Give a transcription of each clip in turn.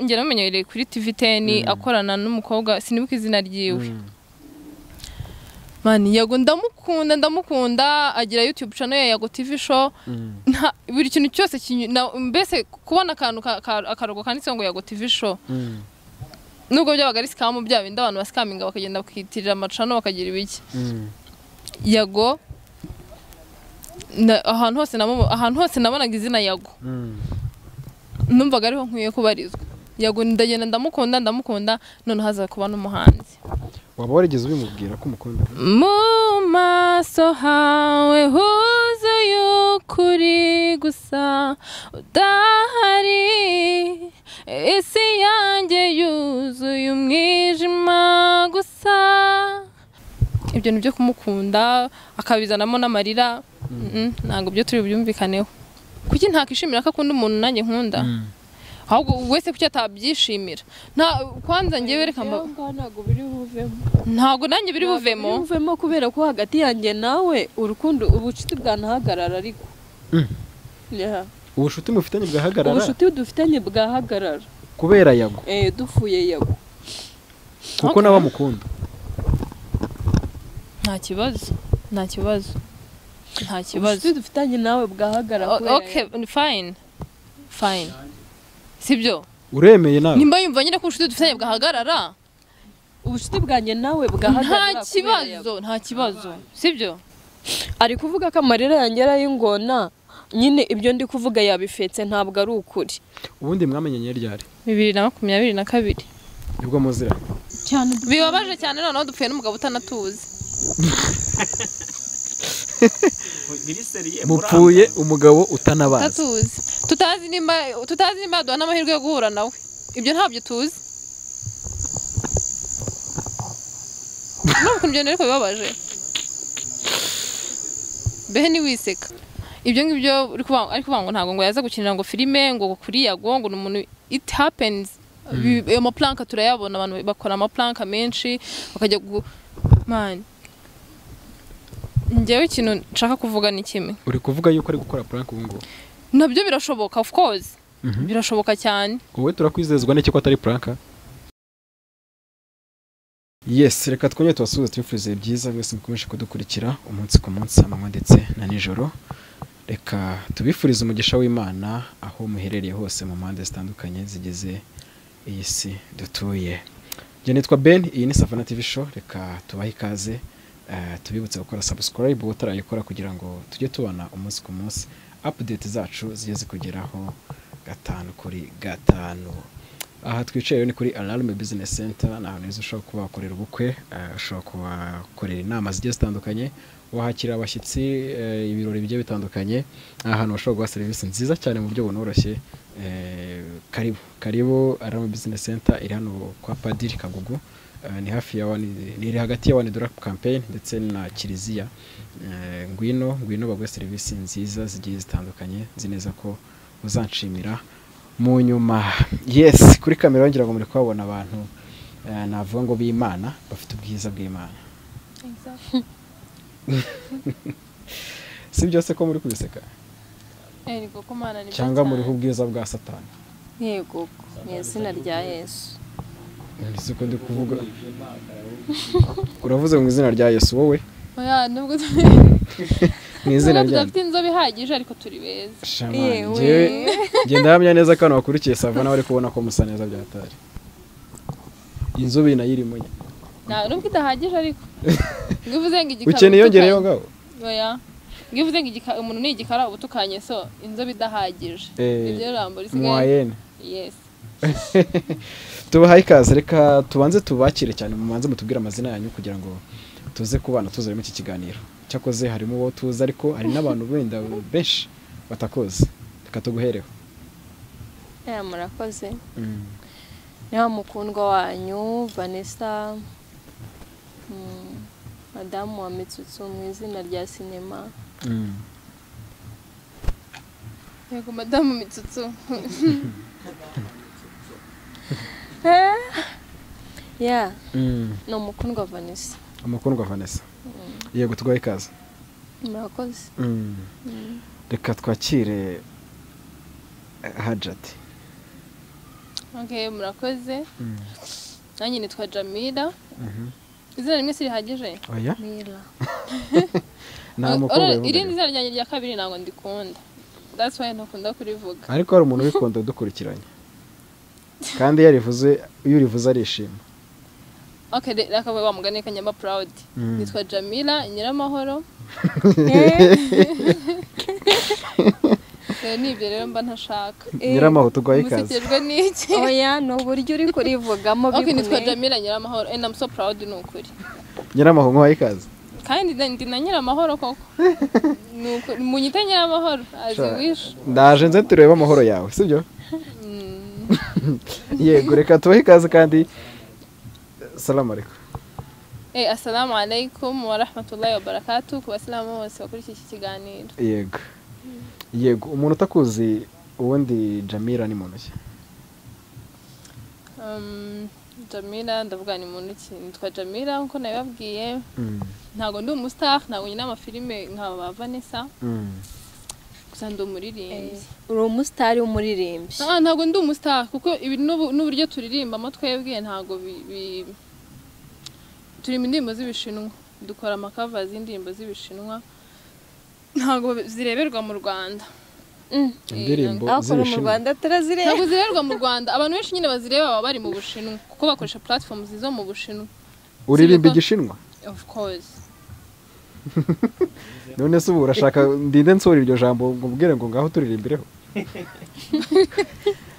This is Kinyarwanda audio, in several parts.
njye namenyereye kuri tivi teni akorana n'umukobwa sinibuka izina ryiwe mani yego ndamukunda ndamukunda agira yutube cano ya yago tivi sho buri kintu cyose mbese kubona akantu akarogo kanditseho ngo yago tivi sho nubwo byabaga ari sikamu bya bindi abantu basikaminga bakagenda bakiyitirira amacano bakagira ibiki yago ahantu hose ahantu hose nabonaga izina yago numvaga ariho nkwiye kubarizwa yago ndagenda ndamukunda ndamukunda noneho haza kuba n'umuhanzi waba warigeze ubimubwira ko umukunda mu maso hawe huzuye ukuri gusa udahari isi yanjye yuzuye umwijima gusa ibyo ni byo kumukunda akabizanamo n'amarira ntabwo byo turi bubyumvikaneho kuki ntakishimira ko akunda umuntu nanjye nkunda ahubwo wese kuki atabyishimira nta kwanza njye wereka mba ntabwo biri buvemo ntabwo nanjye biri buvemo biri buvemo kubera ko hagati yanjye nawe urukundo ubucuti bwanahagarara ariko Yeah. ubushuti mufitanye bwahagarara ubucuti dufitanye bwahagarara kubera yago eh dufuye yago kuko nawe amukunda nta kibazo nta kibazo nta kibazo ubucuti dufitanye nawe bwahagarara kubera okay fine fine sibyo uremeye nawe nimba yumva nyine ko ubushuti dufitanye bwahagarara ubucuti bwanjye nawe nta bwahagarara kubera kibazo nta kibazo sibyo ari kuvuga ko amarira yanjye ari ay'ingona nyine ibyo ndi kuvuga yabifetse ntabwo ari ukuri ubundi mwamenyanye ryari bibiri na makumyabiri na kabiri nibwo muzira bibabaje cyane noneho dupfuye n'umugabo utanatuzi mupfuye umugabo utanabazi utatuzi tutazi nimba tutazi nimba yaduha n'amahirwe yo guhura nawe ibyo ntabyo tuzi ntabwo ibyo ariko bibabaje behe ntiwiseka ibyo ngibyo uri kuvuga- ari kuvuga ngo ntabwo ngo yaza gukinira ngo filime ngo kuri yago ngo ni umuntu it happens Bi- ayo mapulanka turayabona abantu bakora amapulanka menshi bakajya gu mani njyewe ikintu nshaka kuvuga ni kimwe uri kuvuga yuko ari gukora puranke ubu ngubu nabyo birashoboka of course birashoboka cyane wowe turakwizezwa n'iki ko atari puranka yesi reka twongere tubasuhuze tubifurize byiza mwese mukomeje kudukurikira umunsi ku munsi amanywa ndetse na nijoro reka tubifurize umugisha w'imana aho muherereye hose mu mpande zitandukanye zigize iyi si dutuye njye nitwa ben iyi ni savana tv show reka tubahe ikaze eh, tubibutse gukora subscribe utarayikora kugira ngo tujye tubona umunsi ku munsi update zacu zijye zikugeraho gatanu kuri gatanu aha twicaye rero ni kuri alarume bizinesi senta ni ahantu heza ushobora kuba wakorera ubukwe eh, ushobora kubakorera inama zigiye zitandukanye wahakira abashyitsi eh, ibirori bigiye bitandukanye ni ahantu bashobora guha serivisi nziza cyane mu buryo bunoroshye eh, karibu karibu alarume bizinesi senta iri hano kwa padiri kagugu Eh, ni hafi ya wani ni iri hagati ya wani dora campaign ndetse na kiliziya Eh, ngwino ngwino baguhe serivisi nziza zigiye zitandukanye nzi neza ko uzanshimira mu nyuma yes kuri kamera ngira ngo muri kuhabona abantu eh, navuga ngo b'imana bafite ubwiza bw'imana si byose ko muri kubiseka eriko kumana ni cyangwa muriho ubwiza bwa satani yego mu izina rya yesu si ko ndi kuvuga uravuze mu izina rya yesu wowe oya nubwo mu izina nubwo rya tudafite inzobe ihagije ariko turi beza Shama, Yewe. njyewe genda hamya neza ko hano bakurikiye savana bari kubona ko musa neza byatari inzobe nayo irimo nyine nta nubwo idahagije ariko ngo uvuze ngo igikara ukeneye yongereyeho utukanye. ngaho oya ngo uvuze ngo igika- umuntu ni igikara uba utukanye so inzobe idahagije Eh, iryo jambo risigaye mwayene yes tubahaye ikaze reka tubanze tubakire cyane mubanze mutubwire amazina yanyu kugira ngo tuze kubana tuzaremo iki kiganiro cyakoze harimo uwo tuzi ariko hari n'abantu benda benshi batakoze reka tuguhereho ya murakoze ni wa mukundwa wanyu vanessa mm, madamu wa mitsutsu mu izina rya sinema yego madamu mitsutsu ya ni umukundwa vanessa amakundwa vanessa yego tuguhaye ikaze murakoze reka twakire hajati Okay, murakoze Mm. nanjye nitwa jamila Mhm. izina rimwe sirihagije oya Mira. nta mukobwa Ora- wivuga irindi rero. zina ryanjye rya kabiri ntabwo ndikunda that's why ntakunda kurivuga ariko hari umuntu ubikunda udukurikiranye kandi iyo arivuze iyo urivuze arishima okay re- reka wa mugani kanyamba proud Mm. nitwa jamila nyiramahoro rero ni ibyo rero mba ntashaka nyiramaho turwaye ikaze musekejwe n'iki Oya, ni uburyo uri kurivugamo okay nitwa bikomeye. jamila nyiramahoro and i'm so proud ni ukuri nyiramaho nk'uwaye ikaze kandi na- ndi na nyiramahoro koko Ni ukuri. munyite nyiramahoro as you Sha- wish ndaje nze turebe amahoro yawe sibyo yego reka tubahe ikaze kandi salamu alaikum Eh, assalamu alaikum wa rahmatullahi wa barakatuh ku basilamu bose bakurikiye iki kiganiro yego yego umuntu utakuzi ubundi jamira ni muntu ki Um, jamila ndavuga ni muntu ki nitwa jamila nkuko nabibabwiye Mm, ntabwo ndi umustar ntabwo nyina amafilime nka ba vanessa mm. gusa ndi umuririmbyi uri umusitari w'umuririmbyi Ah, ntabwo ndi umustar kuko ibi n'ubu- n'uburyo turirimbamo twebwe ntabwo bi- bi- turirimba indirimbo z'ibishinwa dukora amakava y'indirimbo z'ibishinwa ntabwo zireberwa mu rwanda indirimbo Akora mu z'ibishinwa Rwanda turazireba. ntabwo zirerwa mu rwanda abantu benshi nyine bazireba baba bari mu bushinwa kuko bakoresha platform zo mu bushinwa uririmba zirimo- igishinwa of course none se ubu urashaka ndinde nsohora iryo jambo ngo mbwire ngo ngaho turirimbireho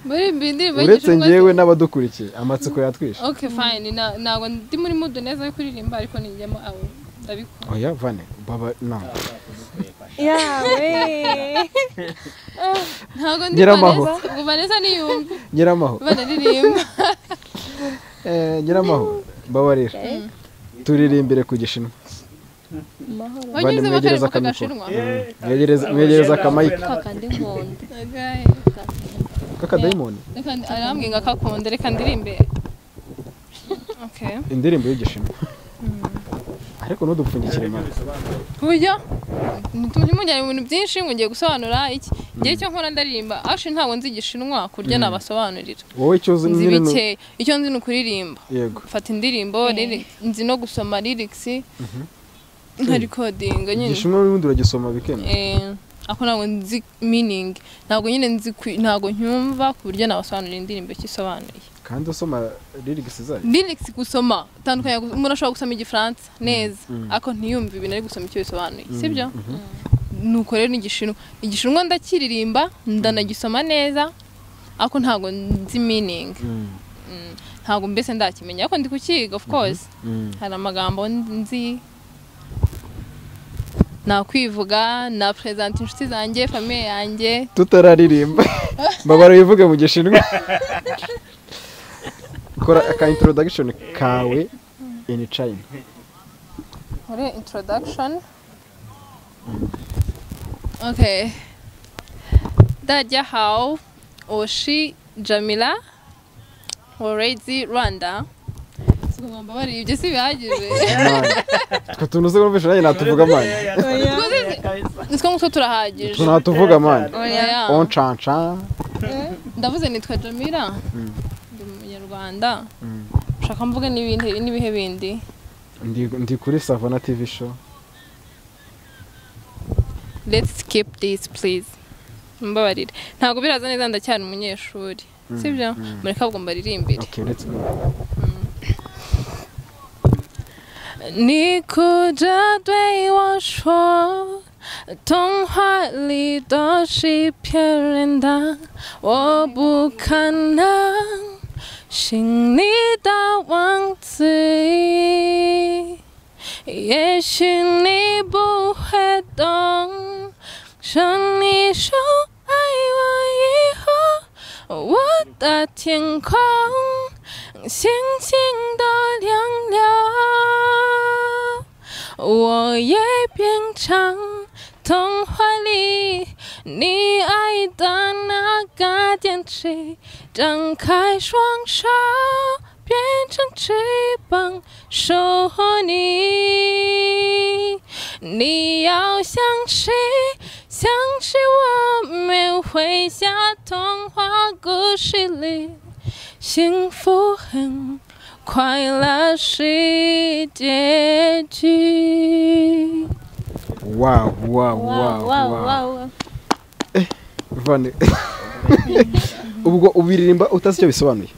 muri mbi indirimbo uretse y'igishinwa- ngewe n'abadukurikiye amatsiko yatwishe okay fine na- ntabwo ndi muri mood neza yo kuririmba ariko nijyamo aho ndabikora oya vane baba no Yawe. ntabwo ndi Nyiramaho. Vanessa. Ubwo vanessa niyumva nyiramaho banaririmba Eh, nyiramaho babarira turirimbire ku gishinwa Mahoro. wagize mwegereze bakareba akamikoro. kagashinwa Mwegereze- mwegereze akamayike Kaka ndi nkunda. Okay. kakadayimoni Reka ndi- arambwiye ngo akakunda reka ndirimbe okay indirimbo y'igishinwa ariko ntudupfundikire mama ku buryo ntimujyane mu bintu byinshi ngo ngiye gusobanura iki ngewe icyo nkora ndaririmba ashi ntabwo nzi igishinwa ku buryo nabasobanurira wowe icyo uzi nzi nyine ni- bikeya icyo nzi ni ukuririmba yego mfata indirimbo lyric- nzi no gusoma lyrics nka recording nyine igishinwa n'ubundi uragisoma bikenda Eh, ako ntabwo nzi meaning ntabwo nyine nzi ku- ntabwo ncyumva ku buryo nabasobanurira indirimbo icyo isobanuye kandi usoma lirigisi zayo lyrics gusoma tandukanya gu- umuntu ashobora gusoma igifaransa neza Mm. ariko ntiyumve ibintu ari gusoma icyo bisobanuye sibyo nuko rero n'igishinwa igishinwa ndakiririmba ndanagisoma neza ariko ntabwo nzi meaning Mm, Mm, ntabwo mbese ndakimenya ariko ndi kukiga of course mm. hari amagambo nzi nakwivuga na perezanta inshuti zanjye famiye yanjye tutararirimba mbabara wivuge mu gishinwa kora aka introduction kawe in China muri introduction okay dajya how oshi jamila orezi rwanda ngomba bari ibyo si bihagije Mani, twe tuntu uzi kumvisha nanjye natuvuga mani nitwo nguko turahagije tunatuvuga mani Oya. oncanca ndavuze nitwa jamila ndi umunyarwanda ushaka mvuge n'ibindi n'ibihe bindi Ndi- ndi kuri savana tv show let's skip this please mbabarira ntabwo biraza neza ndacyari umunyeshuri sibyo mureke ahubwo mbaririmbire okay let's go 你哭着对我说，童话里都是骗人的，我不可能信你的王子。也许你不会懂，当你说爱我以后，我的天空星星都亮了，我也变成童话里你爱的那个天使，张开双手。变成翅膀守护你。你要相信，相信我们会像童话故事里 幸福很快乐是结局。 wawu wawu wawu wawu Vane. ubwo ubiririmba utazi icyo bisobanuye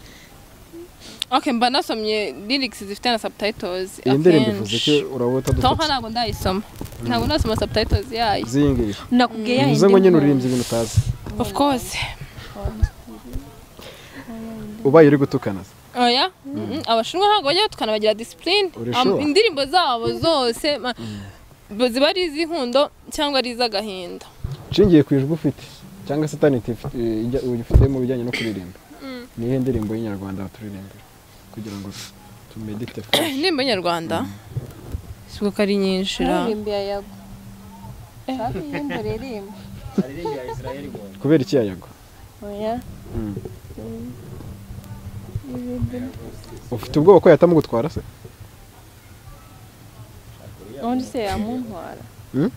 Okay, mba nasomye lyrics zifite na subtitles. iyi ndirimbo akenshi. ivuze ko urabona Tonka utadufatira ntabwo ndayisoma. Ntabwo nasoma subtitles yayo. z'iyi ngiyi nakubwiye bivuze ngo nyine uririmbye ibintu utazi Of course. ubaye uri gutukana se. Oya, mm, abashinwa ntabwo bajya batukana bagira discipline. Urashoba. Am- Indirimbo zabo zose ma- bo- ziba ari iz'inkundo cyangwa ari iz'agahinda. nshingiye ku ijwi ufite cyangwa se taniti ufite mu bijyanye no kuririmba ni iyihe ndirimbo y'inyarwanda baturirimbira kugira ngo tumedite fresh. Indirimbo nyarwanda. Siko ko ari nyinshi ra. Aririmbiye yago. Hafi y'imbo ririmba. kubera iki yayago Oya. Mm. ufite ubwoba ko yahitamo gutwara se Ubundi se yamuntwara. Hmm?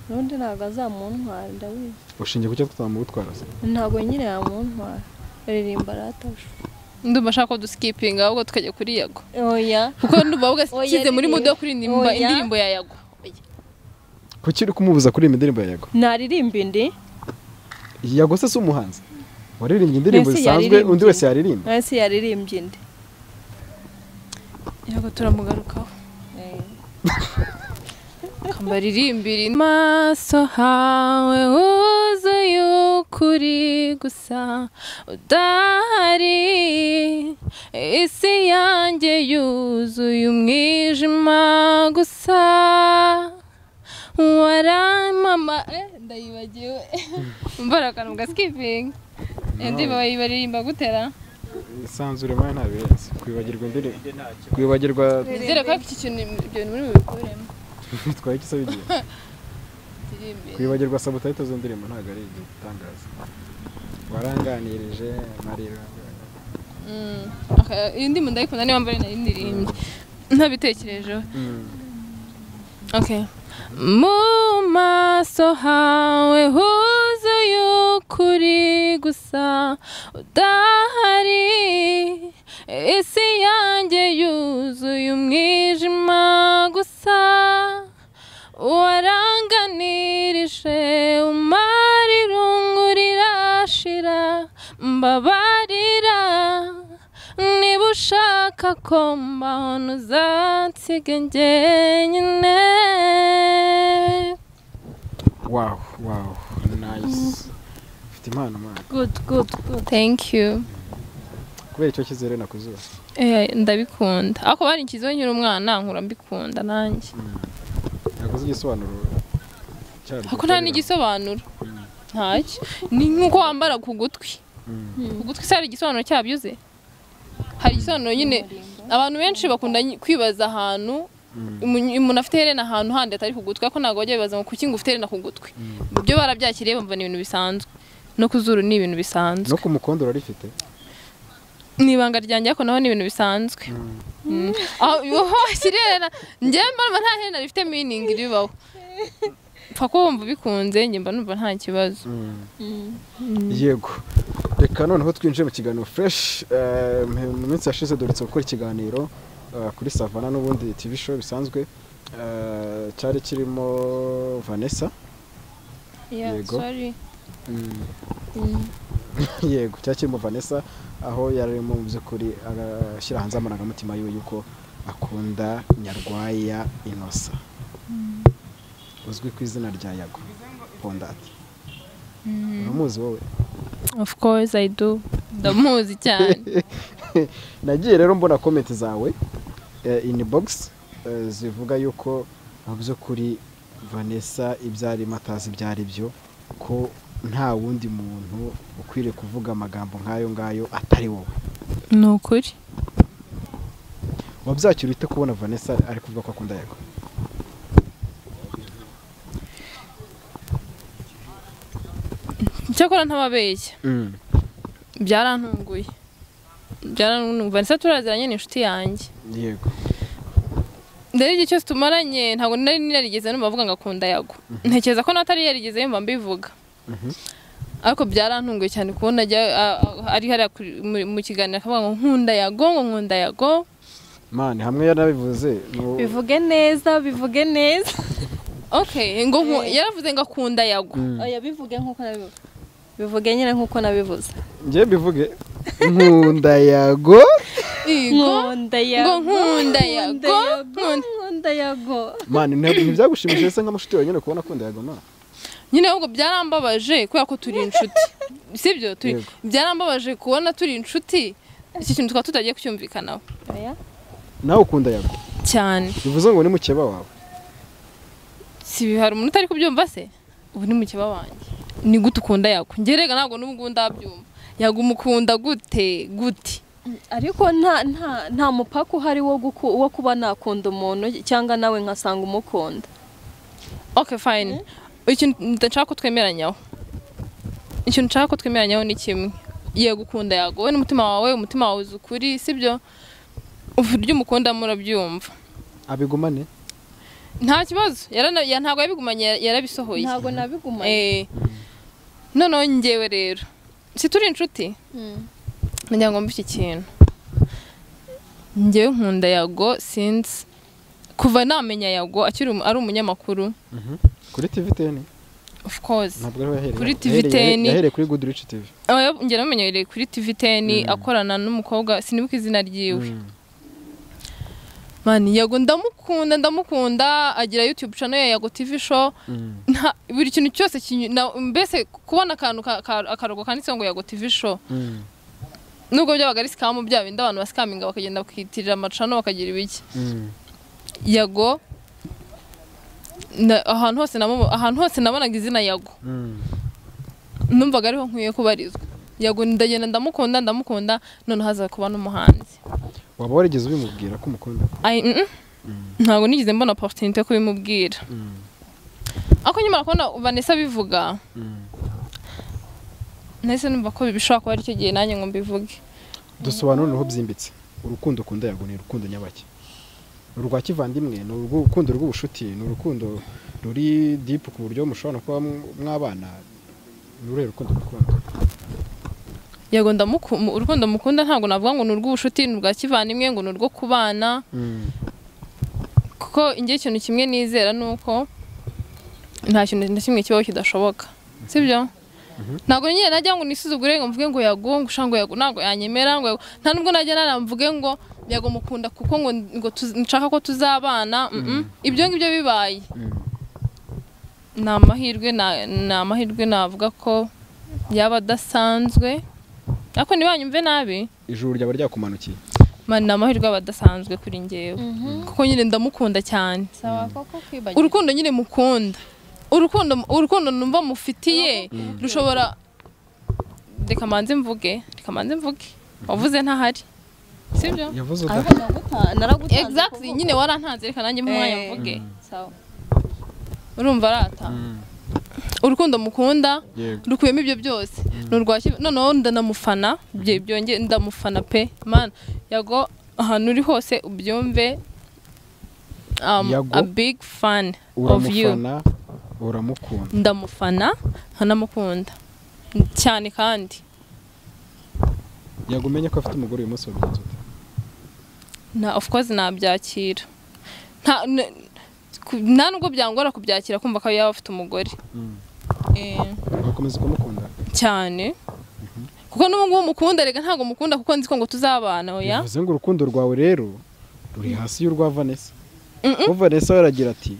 Ubundi ntabwo azamuntwara ndabizi. ushingiye ku cyo tutamugutwara se Ntabwo nyine yamuntwara. Aririmba aratasha. Ndumva ashaka ko duskipinga ahubwo tukajya kuri yago. Oya. Kuko ndumva ahubwo Oya, ashyize muri ririya. mudo yo kuririmba Oya. indirimbo ya yago. kuki uri kumubuza kuririmba indirimbo ya yago naririmba indi yago se si umuhanzi waririmbye indirimbo Mbese zisanzwe yaririmbye. undi wese yaririmba nasi yaririmbye indi Yago turamugarukaho. kambaririmbira maso hawe huzuye ukuri gusa udahari isi yanjye yuzuye umwijima gusa waramama eh, ndayibagiwe mbara akantu gaskipinga indirimbo bayibaririmba gutera isanzure mwana nta birenze kwibagirwa indirimbo kwibagirwa nizere ko iki kintu ibyo bintu muri bubikuremo bitwaye iki se bigiye turi imbere kwibagirwa sabutayito z'indirimbo ntabwo ari igitangaza waranganirije marira Mm. Okay, iyi ndirimbo ndayikunda niba mbere narindirimbye ntabitekerejeho okay mu maso hawe huzuye ukuri gusa udahari isi yanjye yuzuye umwijima gusa waranganirije umara irungu rirashira mbabarira niba ushaka ko mbaho ntuzansiga njyenyine wawu wawu nayisi ufite impano mwana Good good good. thank you kubera icyo cyizere nakuzuba Eh, ndabikunda ariko bari nshyizeho nkiri umwana nkura mbikunda nanjye naguze igisobanuro cyaryo ariko nta n'igisobanuro ntacyo ni nk'uko wambara ku gutwi ku gutwi se hari igisobanuro cyabyo uze hari igisobanuro nyine abantu benshi bakunda nyi- kwibaza ahantu umunyu- umuntu afite iherena ahantu handi atari ku gutwi ariko ntabwo bajya bibaza ngo kuki ngo ufite iherena ku gutwi byo barabyakiriye bumva ni ibintu bisanzwe no ku zuru ni ibintu bisanzwe no ku mukondo urarifite ni ibanga ryanjye ariko naho ni ibintu bisanzwe Mm. aho aho washyira iherena njyewe mba numva nta herena rifite miningi ribaho pfa ko wumva ubikunze njye mba numva nta kibazo yego reka noneho twinjire mu kiganiro fresh Eh, mu minsi yashize duherutse gukora ikiganiro eh, kuri savana n'ubundi tv show bisanzwe Eh, cyari kirimo vanessa Yeah, Yego. sorry. yego cyari kirimo vanessa aho yarimo mu by'ukuri ashyira hanze amarangamutima yiwe yuko akunda nyarwaya inosa uzwi ku izina rya yago pondati uramuzi wowe of course i do ndamuzi cyane nagiye rero mbona komenti zawe eh, in box eh, zivuga yuko mu by'ukuri vanessa ibyo arimo atazi ibyo ari byo ko nta wundi muntu ukwiriye kuvuga amagambo nk'ayo ngayo atari wowe ni ukuri wabyakira ute kubona vanessa ari kuvuga ko akunda yago cyakora ntababeshya byarantunguye byarantunguye vanessa turaziranye ni inshuti yanjye yego rero igihe cyose tumaranye ntabwo nari narigeze numva avuga ngo akunda yago ntekereza ko natari yarigeze yumva mbivuga ariko byarantunguye cyane kubona ajya a- a- ari hariya kuri- mu- mu kiganiro akavuga ngo nkunda yago ngo nkunda yago mani hamwe yarabivuze nu- bivuge neza bivuge neza okay ngo nku- yaravuze ngo akunda yago Mm. oya bivuge nk'uko nabivuze bivuge nyine nk'uko nabivuze njye bivuge nkunda yago igo nkunda ngo yago nkunda nkunda yago yago nkunda- nkunda yago mani nta- ntibyagushimishije se nka mushiti wawe nyine kubona akunda yago mani nyine ahubwo byarambabaje kubera ko turi inshuti sibyo turi Yego. byarambabaje kubona turi inshuti iki kintu tukaba tutagiye kucyumvikanaho oya nawe ukunda yago cyane bivuze ngo ni mukeba wawe si hari umuntu utari kubyumva se ubu ni mukeba wanjye ni gute ukunda yago ngerega ntabwo n'ubwo ndabyumva yago umukunda gute gute ariko nta nta nta mupaka uhari wo guku, wo kuba nakunda umuntu cyangwa nawe nkasanga umukunda okay fine ikintu ndashaka ko twemeranyaho ikintu nshaka ko twemeranyaho ni kimwe yego ukunda yago wowe n'umutima wawe umutima wawe uzi ukuri sibyo uburyo umukunda murabyumva abigumane nta kibazo yarana ya- ntabwo yabigumanye yara- yarabisohoye ntabwo nabigumanye eh noneho njyewe rero si turi inshuti nagira ngo mbe iki kintu njyewe nkunda yago sinzi kuva namenya yago akiri umu- ari umunyamakuru Mhm. kuri tv teni of course ntabwo ariho yahereye Kuri TV Yahereye- teni. yahereye kuri good rich tv aba yab- njye namenyereye kuri tivi teni akorana n'umukobwa sinibuka izina ryiwe Mm. mani yago ndamukunda ndamukunda agira yutube channel ya yago tv show Mm. nta buri kintu cyose kinyu- na- mbese kubona akantu ka- ka- akarogo kanditseho ngo yago tv show Mm. nubwo byabaga ari sikamu bya bindi abantu basikaminga bakagenda bakitirira amacano bakagira ibiki Mm. yago na- ahantu hose namu- ahantu hose nabonaga izina yago Mm. numvaga ariho nkwiye kubarizwa yago ndagenda ndamukunda ndamukunda noneho haza kuba n'umuhanzi waba warigeze ubimubwira ko umukunda Ai, mm-mm. ntabwo nigeze mbona opportunity yo kubimubwira Mm. ariko nyuma kubona vanessa abivuga Mm. nahise numva ko bishobora kuba ari icyo gihe nanjye ngo mbivuge dusobanurire aho byimbitse urukundo ukunda yago ni urukundo nyabake urwa kivandimwe ni urukundo rw'ubucuti ni urukundo ruri dipu ku buryo mushobora no kuba mw- mwabana ni uruhe rukundo ukunda yego ndamuku- mu- urukundo mukunda ntabwo navuga ngo ni urw'ubucuti ni urwa kivandimwe ngo ni urwo kubana kuko ingira ikintu kimwe nizera ni uko nta kintu na kimwe kibaho kidashoboka sibyo ntabwo nyine najya ngo nisuzugure ngo mvuge ngo yagonga ushanga ngo yago ntabwo yanyemera ngo yago nta nubwo najya nara mvuge ngo yago mukunda kuko ngo ngo tuz- nshaka ko tuzabana mm, mm. ibyo ngibyo bibaye ni amahirwe na- ni amahirwe navuga ko yaba adasanzwe ariko ntibanyumve nabi ijuru ryaba ryakumanukiye mani ni amahirwe aba adasanzwe kuri njyewe kuko nyine ndamukunda cyane saba koko kwibagirwa urukundo nyine mukunda urukundo urukundo numva mufitiye rushobora reka manze mvuge reka manze mvuge wavuze ntahari sibyo yavuze uda ariko naguta- naragutanze exactly kuvuga. nyine warantanze reka nanjye mwanya Eh. mvuge Sawa. urumva arata urukundo mukunda yego rukuyemo ibyo byose ni urwa kivu noneho ndanamufana ibyo byongeye ndamufana pe mana yago ahantu uri hose ubyumve um, Yago. a big fan of you uramufana uramukunda ndamufana nkanamukunda cyane kandi yago umenye ko afite umugore uyu munsi wabigenza ute na of course nabyakira nta n- ku- nta nubwo byangora kubyakira kumva ko yaba afite umugore Mm. eh, ugakomeza ukamukunda cyane kuko n'ubu ngubu mukunda reka ntabwo mukunda kuko nzi ko ngo tuzabana oya bivuze ngo urukundo rwawe rero ruri hasi y'urwa vanessa kuko vanessa we aragira ati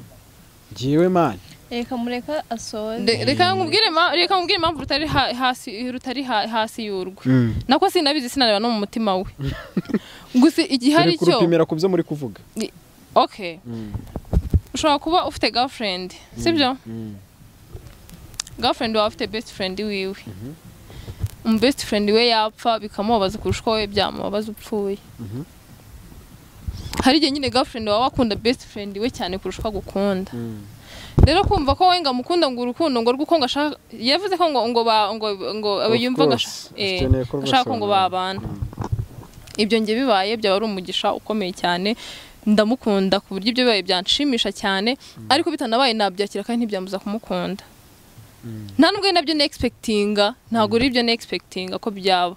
ngiwe mani reka mureka asoze Re- reka nkubwire ma- reka nkubwire impamvu rutari ha- hasi rutari ha- hasi y'urwo nako sinabizi sinareba no mu mutima we gusa igihe ari turi cyo kurupimira ku byo muri kuvuga okay ushobora kuba ufite girlfriend sibyo girlfriend wawe afite best friend wiwe umu best friend we yapfa bikamubabaza kurusha uko we byamubabaza upfuye Mhm. hari igihe nyine girlfriend wawe akunda best friend we cyane kurusha uko agukunda rero kumva ko we ngo amukunda ngo urukundo ngo rw'uko ngo ashaka yavuze ko ngo ngo ba ngo ngo Of yumva ngo asha- course, eh, akeneye ko ashaka ngo basobanura. babana ibyo njye bibaye byaba ari umugisha ukomeye cyane ndamukunda ku buryo ibyo bibaye byanshimisha cyane ariko bitanabaye nabyakira kandi ntibyamuza kumukunda nta nubwo ari nabyo negispekitinga ntabwo ari ibyo negispekitinga ko byaba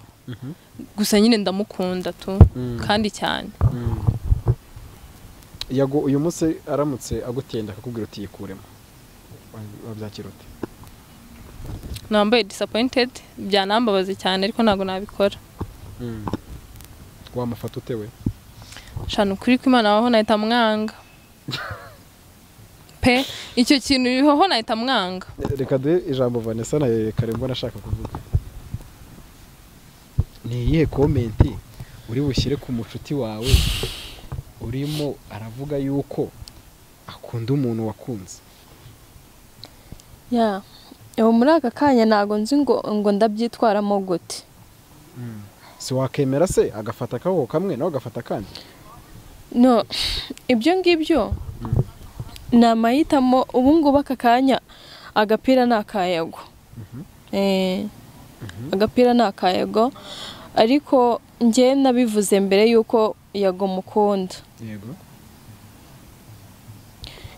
gusa nyine ndamukunda tu Mm. kandi cyane yago uyu munsi aramutse agutenda akakubwira uti yikuremo Wa- wabyakira ute nambaye disappointed byanambabaza cyane ariko ntabwo nabikora wamufata utewe shana ukuri kw'imana waho nahita mwanga pe icyo kintu uriho nahita mwanga reka duhe ijambo vanessa na karembo nashaka kuvuga ni iyihe komenti uri bushyire ku mushuti wawe urimo aravuga yuko akunda umuntu wakunze ya ubu muri aka kanya ntabwo nzi ngo ngo ndabyitwaramo gute si wakemera se agafata akaboko kamwe nawe agafata akandi no ibyo ngibyo ni amahitamo ubu ngubu aka kanya agapira ni akayago Eh, agapira ni akayago ariko njye nabivuze mbere y'uko yago mukunda yego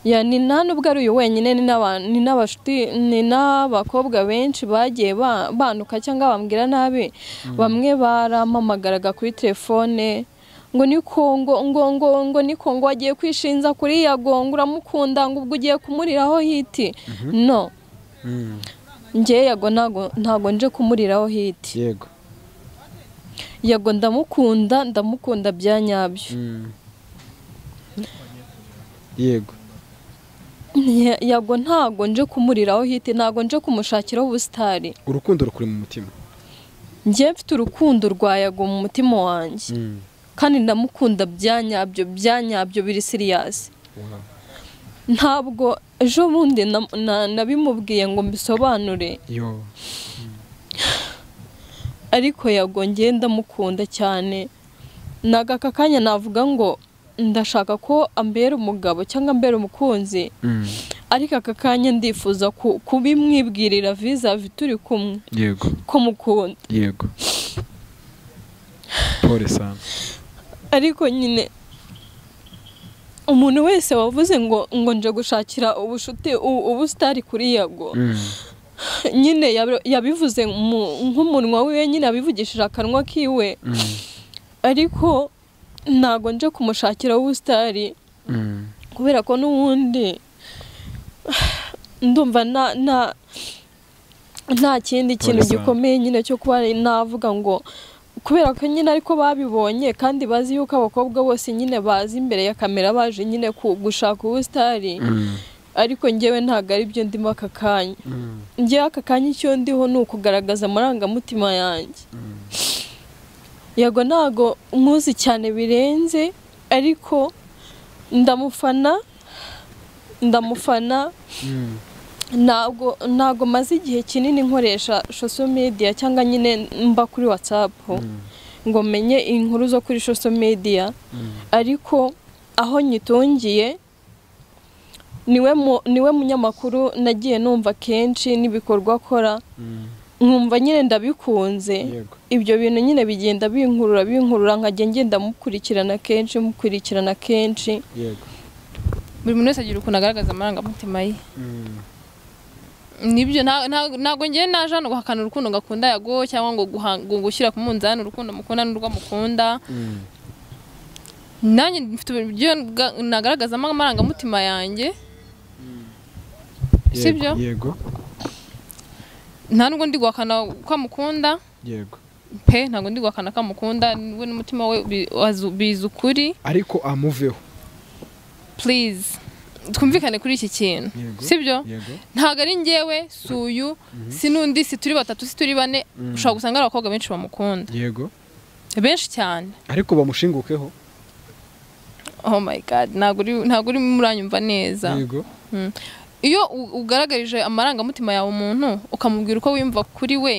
ya ni nta nubwo ari uyu wenyine ni n'aba- ni n'abashuti- ni n'abakobwa benshi bagiye ba- banuka cyangwa bambwira nabi bamwe barampamagaraga kuri telefone ngo ni ko ngo ngo ngo ngo ni ko ngo wagiye kwishinza kuri yago ngo uramukunda ngo ubwo ugiye kumuriraho hiti no njye yago ntago ntago nje kumuriraho hiti yego yago ndamukunda ndamukunda bya nyabyo yego Ya- yago ntago nje kumuriraho hiti ntago nje kumushakiraho ubusitari urukundo rukuri mu mutima njye mfite urukundo rwa yago mu mutima wanjye kandi ndamukunda bya nyabyo bya nyabyo biri siriyasi Wow. ntabwo ejo bundi na- na- nabimubwiye ngo mbisobanure yo ariko yago njye ndamukunda cyane naga aka kanya navuga ngo ndashaka ko ambera umugabo cyangwa ambera umukunzi ariko aka kanya ndifuza ku- kubimwibwirira viza turi kumwe yego ko mukunda yego pole sana ariko nyine umuntu wese wavuze ngo ngo nje gushakira ubushuti u- ubusitari kuri yago nyine yab- yabivuze mu- nk'umunwa wiwe nyine abivugishije akanwa kiwe ariko ntago nje kumushakira ubusitari kubera ko n'ubundi ndumva nta nta nta kindi kintu Polisa. gikomeye nyine cyo kuba navuga ngo kubera ko nyine ariko babibonye kandi bazi yuko abakobwa bose nyine bazi imbere ya kamera baje nyine ku- gushaka ubusitari ariko njyewe ntabwo ari byo ndimo aka kanya njyewe aka kanya icyo ndiho ni ukugaragaza amarangamutima yanjye yego ntago muzi cyane birenze ariko ndamufana ndamufana ntabwo ntabwo maze igihe kinini nkoresha social media cyangwa nyine mba kuri whatsapp ngo menye inkuru zo kuri social media ariko aho nyitungiye niwe mu- niwe munyamakuru nagiye numva kenshi n'ibikorwa akora nkumva nyine ndabikunze yego ibyo bintu nyine bigenda binkurura binkurura nkajya ngenda mukurikirana kenshi mukurikirana kenshi yego buri muntu wese agira ukuntu agaragaza amarangamutima ye nibyo nta- nta- ntabwo ngewe naje hano guhakana urukundo ngakunda yago cyangwa ngo guha- ngo gushyira ku munzani urukundo mukunda n'urwo mukunda nanjye mfite uburyo nga- nagaragazamo amarangamutima yanjye Yego, Sibyo? yego nta nubwo ndi guhakana ko amukunda yego pe ntabwo ndi guhakana ko amukunda we n'umutima we bi- azu- bizi ukuri ariko amuveho please twumvikane kuri iki kintu Yego. sibyo yego ntabwo ari njyewe si uyu si n'undi si turi batatu si turi bane ushobora gusanga ari abakobwa benshi bamukunda yego benshi cyane ariko bamushingukeho oh my god ntabwo uri ntabwo uri muranyumva neza yego iyo u- ugaragarije amarangamutima yawe umuntu ukamubwira uko wiyumva kuri we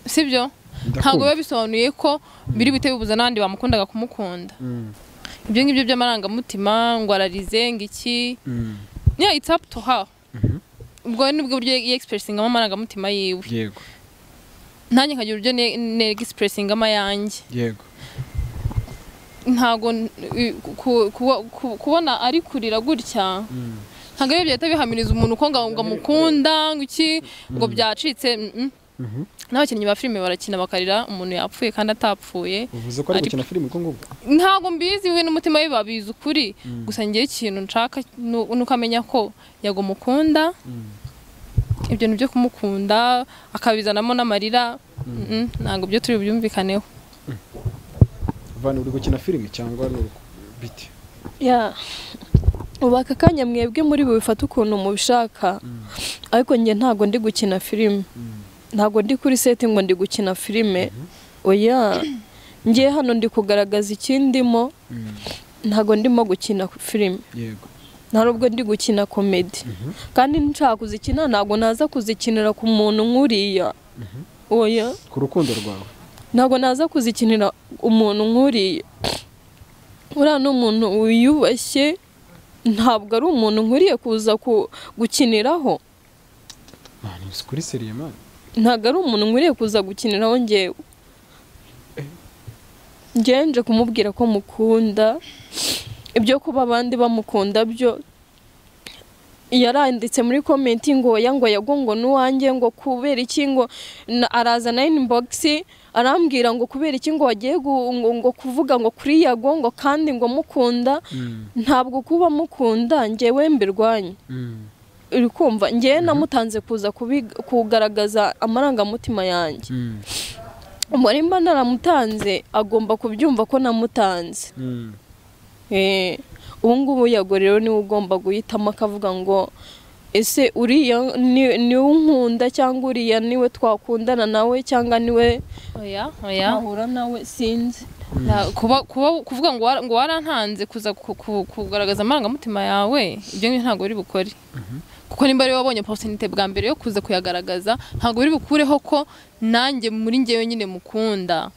sibyo ntabwo biba bisobanuye ko biri buhite bibuza n'abandi bamukundaga kumukunda ibyo ngibyo by'amarangamutima ngo ararize ngo iki yeah it's up to her ubwo nibwo buryo yexpressingamo amarangamutima yiwe yego nanjye nkagira uburyo ne- ne expressingamo ayanjye yego ntabwo n- i- ku- ku- ku- kubona ari kurira gutya ntabwo ari byo bihamiriza umuntu uko ngo ngo amukunda ngo iki ngo byacitse mm, mm. Mhm. n'abakinnyi ba filime barakina bakarira umuntu yapfuye kandi atapfuye uvuze ko ari Ari- gukina filime ubwo ngubwo ntabwo mbizi we n'umutima we babizi ukuri gusa ngewe ikintu nshaka nu- ni ukamenya ko yagumukunda ibyo ni byo kumukunda akabizanamo n'amarira mm, ntabwo byo turi bubyumvikaneho vani uri gukina filime cyangwa ni uku- bite ya ubu aka kanya mwebwe muri bubifate ukuntu mubishaka ariko njye ntabwo ndi gukina filime ntabwo ndi kuri seti ngo ndi gukina filime oya njye hano ndi kugaragaza ikindimo ntabwo ndimo gukina filime yego nta nubwo ndi gukina komedi kandi nshaka kuzikina ntabwo naza kuzikinira ku muntu nk'uriya oya ku rukundo rwawe ntabwo naza kuzikinira umuntu nk'uriya uriya ni umuntu wiyubashye ntabwo ari umuntu nkuriye kuza ku- gukiniraho mani uzi kuri seriye mani ntabwo ari umuntu nkuriye kuza gukiniraho ngewe ngenje kumubwira ko mukunda ibyo kuba abandi bamukunda byo yaranditse muri komenti ngo oya ngo yago ngo n'uwanjye ngo kubera iki ngo na- araza na inibogisi arambwira ngo kubera iki ngo wagiye gu- ngo- ngo kuvuga ngo kuri yago ngo kandi ngo mukunda ntabwo kuba mukunda ngewe mbirwanya uri kumva ngewe namutanze kuza kubi- kugaragaza amarangamutima yanjye umurima naramutanze agomba kubyumva ko namutanze Eh, ubu ngubu yago rero niwe ugomba guhitamo akavuga ngo ese uriya ni- niwe unkunda cyangwa uriya niwe twakundana nawe cyangwa niwe oya oya twahura nawe sinzi Na- kuba kuba- kuvuga ngo wara- ngo warantanze kuza ku- ku- kugaragaza amarangamutima yawe ibyo ngibyo ntabwo uri bukore kuko nimba ariwe wabonye opportunity bwa mbere yo kuza kuyagaragaza ntabwo biri bukureho ko nanjye muri njyewe nyine mukunda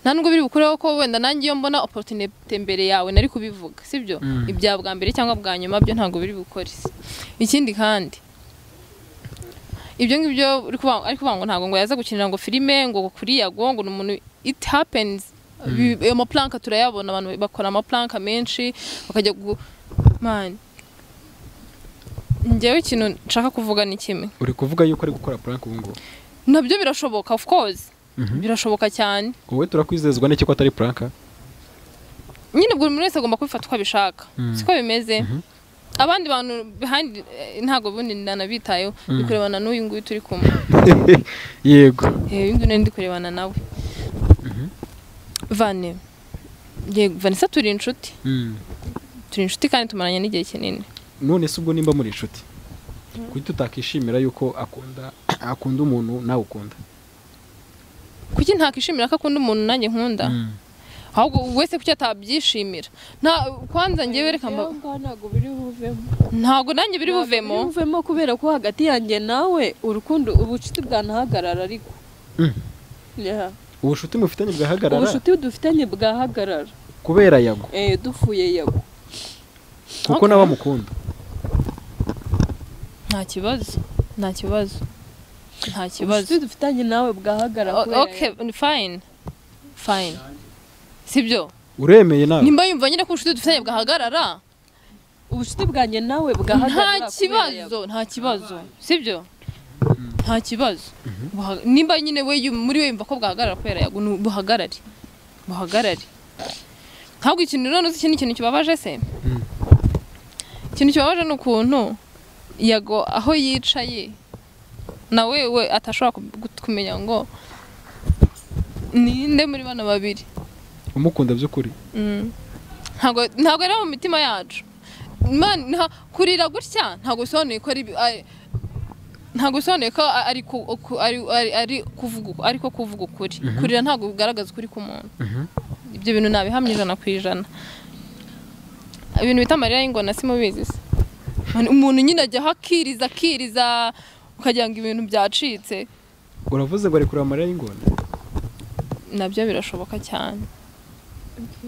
nta nubwo biri bukureho ko wenda nanjye iyo mbona opportunity mbere yawe nari kubivuga sibyo ibya bwa mbere cyangwa bwa nyuma byo ntabwo biri bukore ikindi kandi ibyo ngibyo uri kuvuga- ari kuvuga ngo ntabwo ngo yaza gukinira ngo filime ngo kuriya ngo ngo ni umuntu it happens Bi- ayo mapulanka turayabona abantu bakora amapulanka menshi bakajya gu mani njyewe ikintu nshaka kuvuga ni kimwe uri kuvuga yuko ari gukora purank ubu ngubu nabyo birashoboka of course birashoboka cyane wowe turakwizezwa n'iki ko atari puranka nyine buri muntu wese agomba kubifata uko abishaka Mm. siko bimeze abandi bantu behind eh, ntabwo ubundi nanabitayeho ndi kurebana n'uyu nguyu turi kumwe yego uyu nguyu nawe ndi kurebana nawe vane yego vanessa turi inshuti turi inshuti kandi tumaranye n'igihe kinini none se ubwo nimba muri inshuti kuki tutakishimira yuko akunda akunda umuntu nawe ukunda kuki ntakishimira ko akunda umuntu nanjye nkunda ahubwo wese kuki atabyishimira nta kwanza ngewe reka mba- ntabwo biri buvemo ntabwo nanjye biri buvemo buvemo kubera ko hagati yanjye nawe urukundo ubucuti bwanahagarara ariko Mm. Yeah. ubucuti mufitanye bwahagarara ubucuti dufitanye bwahagarara kubera yago Eh, dufuye yago kuko nawe amukunda nta kibazo nta kibazo nta kibazo ubucuti dufitanye nawe bwahagarara kubera okay fine fine sibyo uremeye nawe nimba yumva nyine ko ubushuti dufitanye bwahagarara yago. ubucuti bwanjye nawe nta bwahagarara kubera yago. kibazo nta kibazo sibyo nta kibazo Buha- nimba nyine we yum- muri we yumva ko bwahagarara kubera yago ni buhagarare buhagarare ntabwo ikintu none uzi iki ni ikintu kibabaje se ikintu kibabaje ni ukuntu yago aho yicaye nawe we atashobora ku- kumenya ngo ninde muri bano babiri umukunda by'ukuri Mm. ntabwo ntabwo ari mu mitima yacu Man, nta- kurira gutya ntabwo bisobanuye ko ari ari- ntabwo bisobanuye ko a- ari ku- ku- ari- ari- ari kuvuga uku- ariko kuvuga ukuri kurira ntabwo bigaragaza ukuri k'umuntu ibyo bintu nabihamya ijana ku ijana ibintu bita amarira y'ingona simubizi se Man, umuntu nyine ajyaho akiriza akiriza ukagira ngo ibintu byacitse uravuze ngo ari kureba amarira y'ingona nabyo birashoboka cyane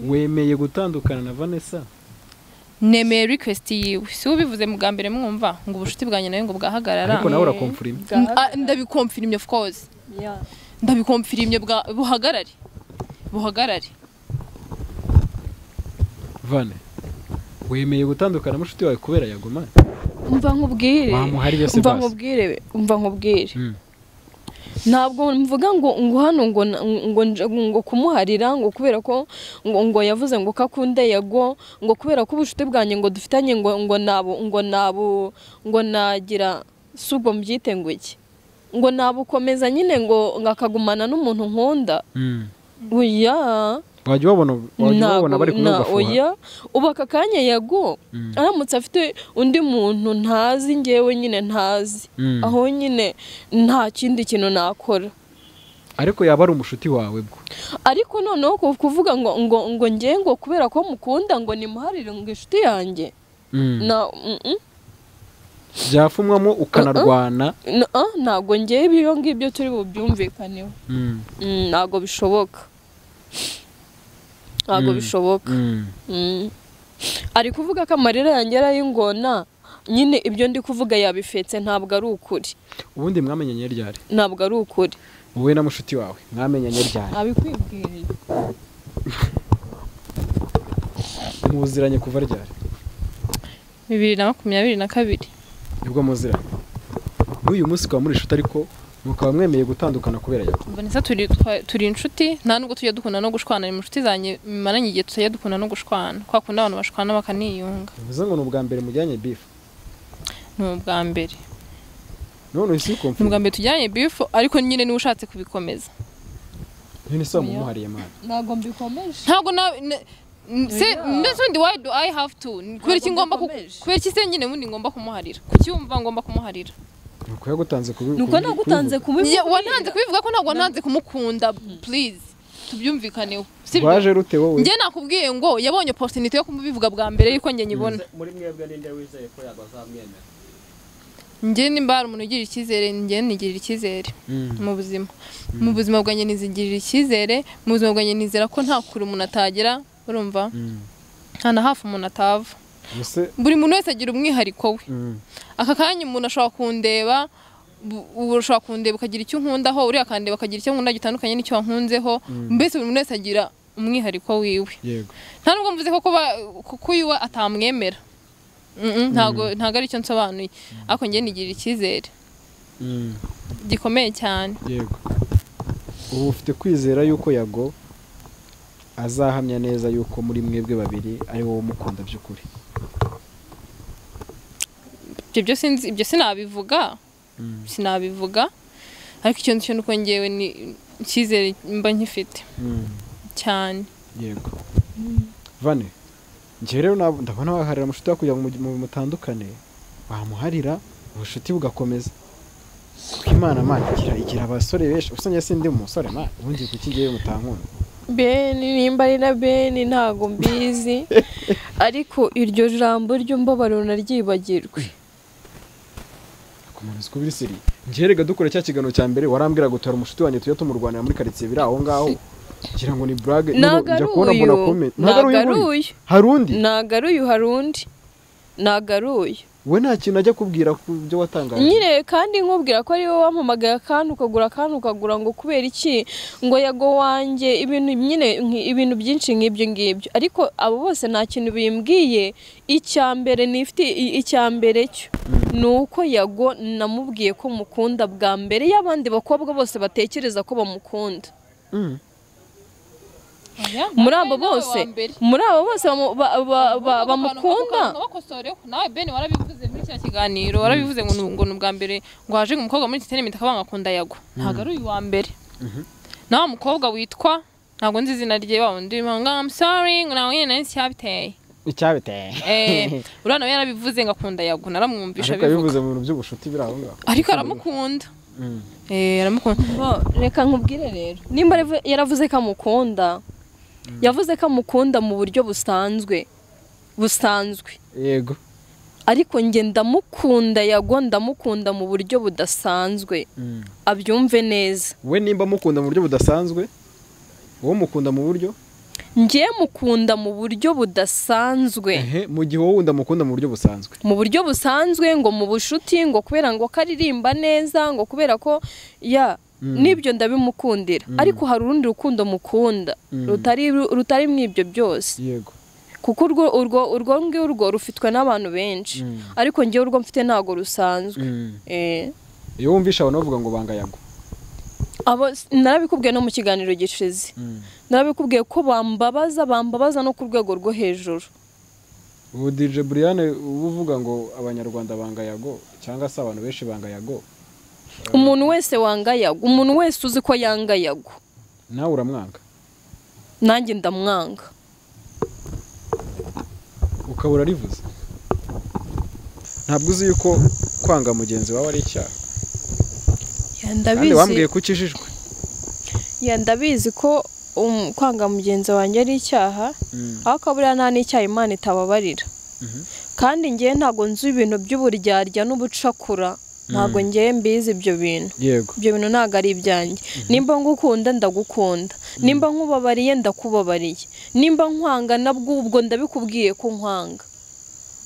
wemeye gutandukana na vanessa nemeye request yiwe si ubivuze mu bwa mbere mwumva ngo ubushuti bwanjye nawe ngo bwahagarara ariko nawe urakomfurima N- Bwahagarara. ah, ndabikomfirimye of course Yeah. ndabikomfirimye bwa- buhagarare buhagarare vane wemeye gutandukana n'umushuti wawe kubera yago mani umva nkubwire wamuhari byose umva basi nkubwire umva nkubwire Mm. ntabwo mvuga ngo ngo hano ngo na- ngo nje- ngo kumuharira ngo kubera ko ngo ngo yavuze ngo kakunde yago ngo kubera ko ubucuti bwanjye ngo dufitanye ngo ngo nabo ngo nabo ngo nagira si ubwo mbyite ngo iki ngo nabukomeza nyine ngo ngo akagumana n'umuntu nkunda Mm. oya wajya ubabona wajya ubabona bari kumwe na- ugafuha oya ubu aka kanya yago Mm. aramutse afite undi muntu ntazi ngewe nyine ntazi Mm. aho nyine nta kindi kintu nakora ariko yaba ari umushuti wawe bwo ariko noneho ku- kuvuga ngo ngo ngo njye ngo kubera ko mukunda ngo nimuharire ngo inshuti yanjye Mm. na mm, mm, byafumwamo ukanarwana na- ah, ntabwo njyewe ibyo ngibyo turi bubyumvikaneho Mm. Mm, ntabwo bishoboka ntabwo Mm. bishoboka Mm. Mm. ari kuvuga ko amarira yanjye ari ay'ingona nyine ibyo ndi kuvuga yabifetse ntabwo ari ukuri ubundi mwamenyanye ryari ntabwo ari ukuri wowe na mushuti wawe mwamenyanye ryari abikwibwiriye muziranye kuva ryari bibiri na makumyabiri na kabiri nibwo muziranye n'uyu munsi ukaba muri inshuti ariko mukaba mwemeye gutandukana kubera yawe vanessa turi twa- turi inshuti nta nubwo tujya dukunda no gushwana ni mu nshuti zanjye bimaranye igihe tutajya dukunda no gushwana kwa kundi abantu bashwana bakaniyunga bivuze ngo ni ubwa mbere mujyanye bifu ni ubwa mbere none uhise ukumva ni ubwa mbere tujyanye bifu ariko nyine niwe ushatse kubikomeza none se wamumuhariye mwana ntabwo mbikomeje ntabwo na na- n- se mbese undi why do i have to Ni kubera iki Ntabwo ngomba ku- mbikomeje. kubera iki se nyine ubundi ngomba kumuharira kuki wumva ngomba kumuharira ni uko yagutanze kubi nuko nagutanze Ye- kubivuga wananze kubivuga ko ntabwo nanze kumukunda please tubyumvikaneho sibyo? waje rute wowe njye nakubwiye ngo yabonye opportunity yo kubivuga bwa mbere yuko njye nyibona muri mwebwe ninde wizeye ko yago azamwemera njye nimba hari umuntu ugirira icyizere njye nigirira icyizere Mm. mu buzima mu buzima bwanjye nizigirira icyizere mu buzima bwanjye nizera ko nta kure umuntu atagera urumva Mm. nta na hafi umuntu atava Ubuse buri muntu wese agira umwihariko we mm. aka kanya umuntu ashobora kundeba bu- ubu ushobora kundeba ukagira icyo unkundaho uriya akandeba akagira icyo nkunda gitandukanye n'icyo wankunzeho mbese buri muntu wese agira umwihariko wiwe yego nta nubwo mvuze ko kuba kuko uyu we atamwemera Mm, mm, ntabwo ntabwo ari cyo nsobanuye ariko njye nigirira icyizere Mm. gikomeye cyane yego ubu ufite kwizera yuko yago azahamya neza yuko muri mwebwe babiri ari wowe umukunda by'ukuri ibyo byo sinzi ibyo sinabivuga Mm. sinabivuga ariko icyo nzi cyo ni uko njyewe ni icyizere mba nkifite Mm. cyane yego vane njye rero nab- ndabona waharira amashuti kugira ngo mu- mu- mutandukane wamuharira ubucuti bugakomeza kuko imana mana igira igira abasore benshi ubusanzwe sindi umusore mana ubundi kuki ngewe mutankunda beni nimba ari na beni ntabwo mbizi ariko iryo jambo ry'umbabaro naryibagirwe ku muntu uzi ko biri siri njye rega dukora cya kiganiro cya mbere warambwira gutora umushuti wanjye tujya tumurwanira muri karitsiye biri aho ngaho ngira ngo ni burage ntabwo ari njya kubona mbona uyu kome ntabwo ntabwo ari ari uyu muri uyu hari undi ntabwo ari uyu hari undi ntabwo ari uyu we nta kintu ajya kubwira ku byo watangaje nyine kandi nkubwira ko ari wowe wampamagaye akantu ukagura akantu ukagura ngo kubera iki ngo yago wanjye ibintu nyine nki- ibintu byinshi nk'ibyo ngibyo ariko abo bose nta kintu bimbwiye icya mbere nifite i- icya mbere cyo ni uko yago namubwiye ko mukunda bwa mbere y'abandi bakobwa bose batekereza ko bamukunda Mm. muri abo bose muri abo bose bamu- ba- ba- ba- bamukunda nawe beni warabivuze muri kiriya kiganiro warabivuze ngo ni- ngo ni ubwa mbere ngo haje umukobwa muri kitenimita akaba akunda yagwa ntabwo ari uyu wa mbere nawe mukobwa witwa ntabwo nzi izina rye wa wundi urimo ngo I'm sorry ngo nawe nyine nari cyabiteye icyabiteye Eh, uriya nawe yarabivuze ngo akunda yagwa naramwumvisha ariko abivuga yabivuze mu bintu by'ubushuti biri aho ngaho ariko aramukunda Mm. eh aramukunda Bo, reka nkubwire rero nimba yaravu- yaravuze ko amukunda yavuze ko amukunda mu buryo busanzwe busanzwe yego ariko njye ndamukunda yago ndamukunda mu buryo budasanzwe Mm. abyumve neza we nimba mukunda mu buryo budasanzwe wowe mukunda mu buryo njye mukunda mu buryo budasanzwe ehe mu gihe wowe wundi amukunda mu buryo busanzwe mu buryo busanzwe ngo mu bushuti ngo kubera ngo karirimba neza ngo kubera ko ya n'ibyo ndabimukundira ariko hari urundi rukundo mukunda Mm. rutari rutari mu ibyo byose yego kuko urwo urwo urwo ngurwo rufitwe n'abantu benshi ariko ngewe urwo mfite ntabwo rusanzwe Eh. iyo wumvisha abantu bavuga ngo bangayago abo narabikubwiye no mu kiganiro gishize narabikubwiye ko bambabaza bambabaza no ku rwego rwo hejuru ubu dije buriyane uba uvuga ngo abanyarwanda bangayago cyangwa se abantu benshi bangayago umuntu wese wangayaga umuntu wese uzi ko yangayaga nawe uramwanga nanjye ndamwanga ukaba urarivuze ntabwo uzi yuko kwanga mugenzi wawe ari icyaha Ya, kandi wambwiye ndabizi ko ukijijwe ya, ndabizi ko um, kwanga mugenzi wanjye ari icyaha aho akabura nta n'icyaha imana itababarira kandi ngewe ntabwo nzi ibintu by'uburyarya n'ubucakura ntabwo ngewe mbizi ibyo bintu yego ibyo bintu ntabwo ari ibyanjye nimba ngukunda ndagukunda nimba nkubabariye ndakubabariye nimba nkwanga nabwo ubwo ndabikubwiye ko nkwanga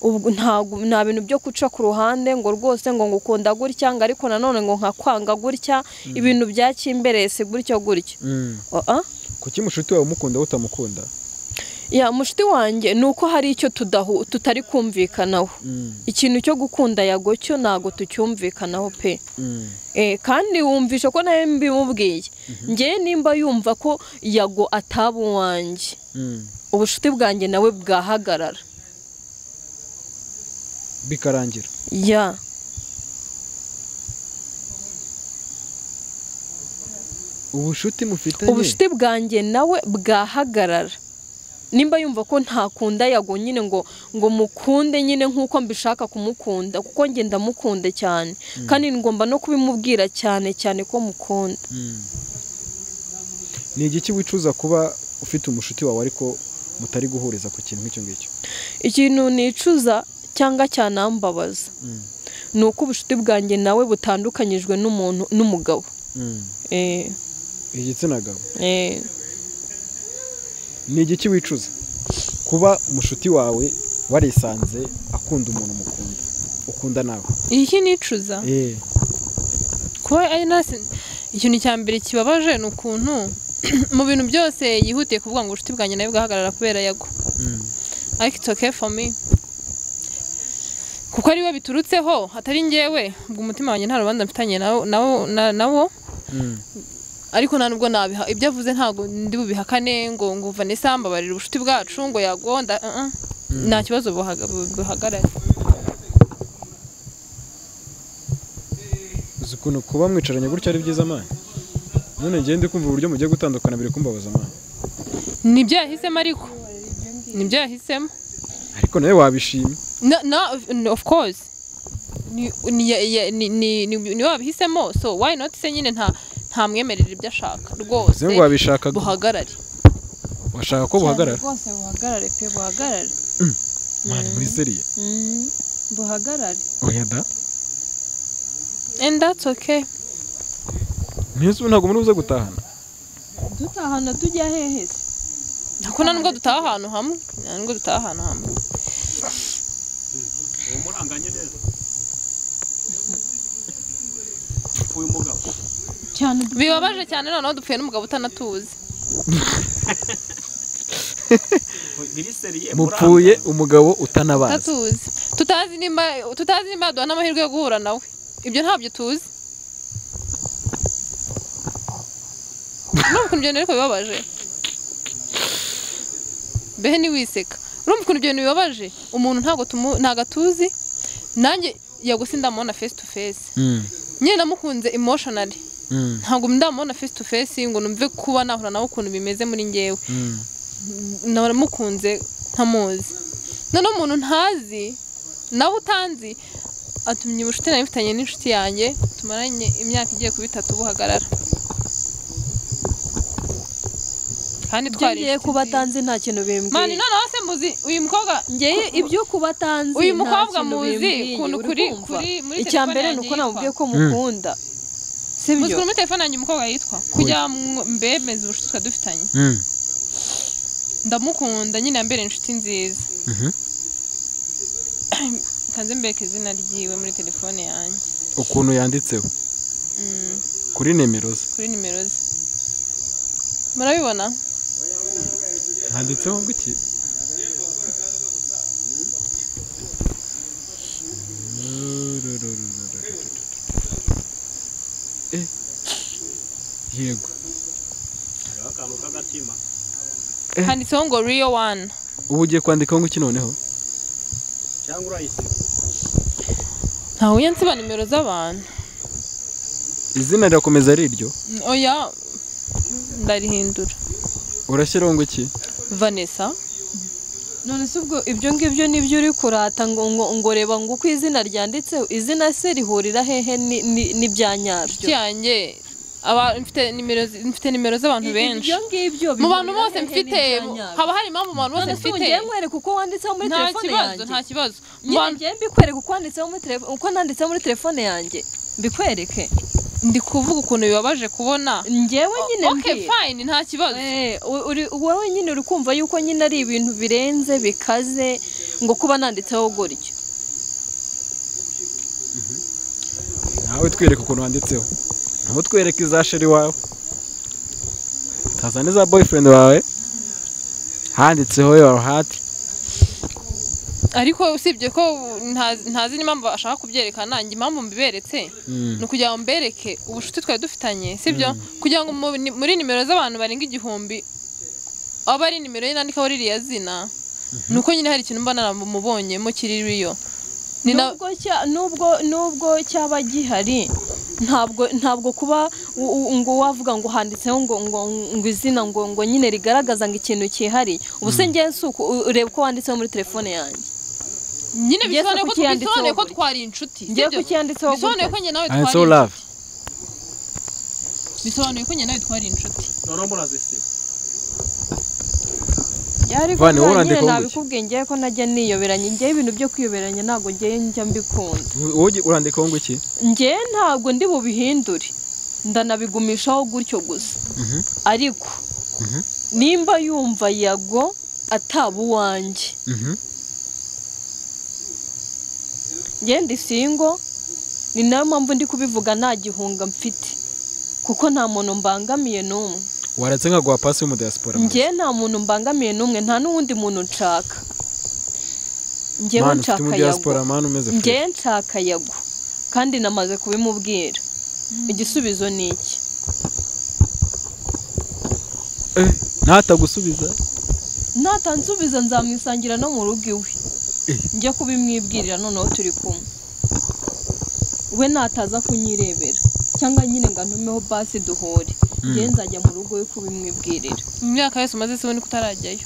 ubwo ntabwo nta bintu byo guca ku ruhande ngo rwose ngo ngukunda gutya ngo ariko nanone ngo nkakwanga gutya ibintu byacyimberese gutyo gutyo Mm. Oa. kuki mushuti wawe umukunda wowe utamukunda ya mushiti wanjye ni uko hari icyo tudahu tutari kumvikanaho ikintu cyo gukunda yago cyo ntabwo tucyumvikanaho pe Eh, kandi wumvisha ko nawe mbimubwiye ngewe nimba yumva ko yago ataba uwanjye ubucuti bwanjye nawe bwahagarara bikarangira ya ubushuti mufitanye ubucuti bwanjye nawe bwahagarara nimba yumva ko ntakunda yago nyine ngo ngo mukunde nyine nk'uko mbishaka kumukunda kuko nge ndamukunda cyane kandi ngomba no kubimubwira cyane cyane ko mukunda ni igiki wicuza kuba ufite umushuti wawe ariko mutari guhuriza ku kintu nk'icyo ngicyo ikintu nicuza cyangwa cyanambabaza ni uko ubucuti bwanjye nawe butandukanyijwe n'umuntu n'umugabo Eh, igitsina gabo eh, ni igiki wicuza kuba umushuti wawe warisanze akunda umuntu mukunda ukunda nawe iki nicuza kuba ari nasi ikintu cya mbere kibabaje ni ukuntu mu bintu byose yihutiye kuvuga ngo ubucuti bwanjye nawe bwahagarara kubera yago ariko it's okay for me kuko ariwe biturutseho atari ngewe ubwo umutima wanjye nta rubanza mfitanye nawo- nawo- na- nawo ariko nta nubwo nabiha ibyo avuze ntabwo ndi bubihakane ngo ngo Vanessa mbabarira ubucuti bwacu ngo yagonda uh -uh. nta kibazo buhaga- bu- buhagarara uzi ukuntu kuba mwicaranye gutya ari byiza amani none ngende kumva uburyo mugiye gutandukana biri kumbabaza amani nibyo yahisemo ariko nibyo yahisemo ariko nawe wabishima no no n- of course ni ni ya- ya- ni ni ni- ni wabihisemo so why not se nyine nta nta mwemerera ibyo ashaka uzi ngo rwose wabishaka buhagarare washaka ko buhagarara rwose buhagarare pe buhagarare mani muri seriye Mm, buhagarare oya da and that's okay ntizo ntabwo muri buze gutahana dutahana tujya hehe se nako nta nubwo dutaha ahantu hamwe nta nubwo dutaha ahantu hamwe uwo muranganye neza uyu mugabo cyane bibabaje cyane noneho dupfuye n'umugabo utanatuzi biriseriye mupfuye umugabo utanabazi utatuzi tutazi nimba tutazi nimba yaduha n'amahirwe yo guhura nawe ibyo ntabyo tuzi urumva ukuntu ibyo bintu ariko bibabaje behe ntiwiseka urumva ukuntu ibyo bintu bibabaje umuntu ntabwo tumu- ntabwo atuzi nanjye yagusi ndamubona face to face nyine namukunze emotionally ntabwo ndamubona face to face ngo numve kuba nahura nawe ukuntu bimeze muri ngewe naramukunze ntamuzi noneho umuntu ntazi nawe utanzi atumye ubucuti nari mfitanye n'inshuti yanjye tumaranye imyaka igiye kuba itatu buhagarara kandi ibyo twari ngiye inshuti kuba nziza. atanzi nta kintu mani bimbwiye noneho se muzi uyu mukobwa ngewe ibyo kuba atanzi Uyu nta mukobwa kintu muzi bimbwiye, ukuntu uri kuri- kumva? kuri- muri icya telefone mbere ni yanjye uko namubwiye ko Mm. mukunda muzi sibyo kuri muri telefone yanjye umukobwa yitwa kugira ngo mbemeze ubucuti twari dufitanye ndamukunda nyine yambere inshuti nziza kanze mbeke izina ryiwe muri telefone yanjye ukuntu yanditseho Mm. kuri nimero ze kuri nimero ze murabibona handitseho ngo iki yego hariho akantu k'agatima handitseho ngo riyo wani ubu ugiye kwandikaho ngo iki noneho cyangwa urayisiba ntawe nsiba nimero z'abantu izina rirakomeza ari iryo oya ndarihindura urashyiraho ngo iki vanessa none se ubwo ibyo ngibyo nibyo uri kurata ngo ngo ngo reba ngo uko izina ryanditseho izina se rihurira hehe ni- ni- n'ibya nyabyo cyanjye aba- mfite nimero zi- mfite nimero z'abantu benshi ibyo ngibyo mu bantu bihurira bose hehe mfite n'ibyanyabyo? haba harimo mu bantu bose none se mfite ugiye nkwereka uko wanditseho muri nta telefone kibazo yanjye nta kibazo Mu nyine bantu- ngiye mbikwereka uko wanditseho muri telefone uko nanditseho muri telefone yanjye mbikwereke ndi kuvuga ukuntu bibabaje kubona njyewe nyine okay mbwira fine nta kibazo Eh, u- uri- wowe nyine uri kumva yuko nyine ari ibintu birenze bikaze ngo kuba nanditseho gutyo nawe twereke ukuntu wanditseho nawe twereke iza sheri wawe tazane za boyfriend wawe handitseho your heart ariko usibye ko nta- ntazi n'impamvu ashaka kubyerekana njye impamvu mbiberetse ni ukugira ngo mbereke ubucuti twari dufitanye sibyo kugira ngo mu- ni- muri nimero z'abantu barenga igihumbi aba ari nimero ye nandikaho ririya zina ni uko nyine hari ikintu mba naramubonyemo kiri ririyo ni na nubwo cya- nubwo nubwo cyaba gihari ntabwo ntabwo kuba u- u- ngo wavuga ngo handitseho ngo ngo ngo izina ngo ngo nyine rigaragaza ngo ikintu cyihariye ubu se ngewe si uku- u- ureba uko wanditseho muri telefone yanjye nyine Yesu bisobanuye ko kuki yanditseho bisobanuye ko gutya? twari inshuti ngewe sibyo? ku cyanditseho bisobanuye ko njye nawe twari handitseho love inshuti. bisobanuye ko njye nawe twari inshuti noneho murazisiba ariko Vane, wowe nyine urandikaho gutya? nabikubwiye ngewe ko najya niyoberanya ngewe ibintu byo kwiyoberanya ntabwo ngewe njya mbikunda wowe urandikaho ngo iki njye ntabwo ndi bubihindure ndanabigumishaho gutyo gusa ariko nimba yumva yago ataba uwanjye njye ndi singo ni nayo mpamvu ndi kubivuga nta gihunga mfite kuko nta muntu mbangamiye n'umwe waratse nka guha pasi y'umudiyasipora njye nta muntu mbangamiye n'umwe nta n'uwundi muntu nshaka njyewe nshaka yago umudiyasipora mani umeze fresh. njye nshaka yago kandi namaze kubimubwira igisubizo ni iki Eh, natagusubiza natansubiza nzamwisangira no mu rugo iwe Eh. njya kubimwibwirira noneho turi kumwe we nataza kunyirebera cyangwa nyine ngo antumeho basi duhure njye nzajya mu rugo we kubimwibwirira mu myaka yose umaze se ubona ko utarajyayo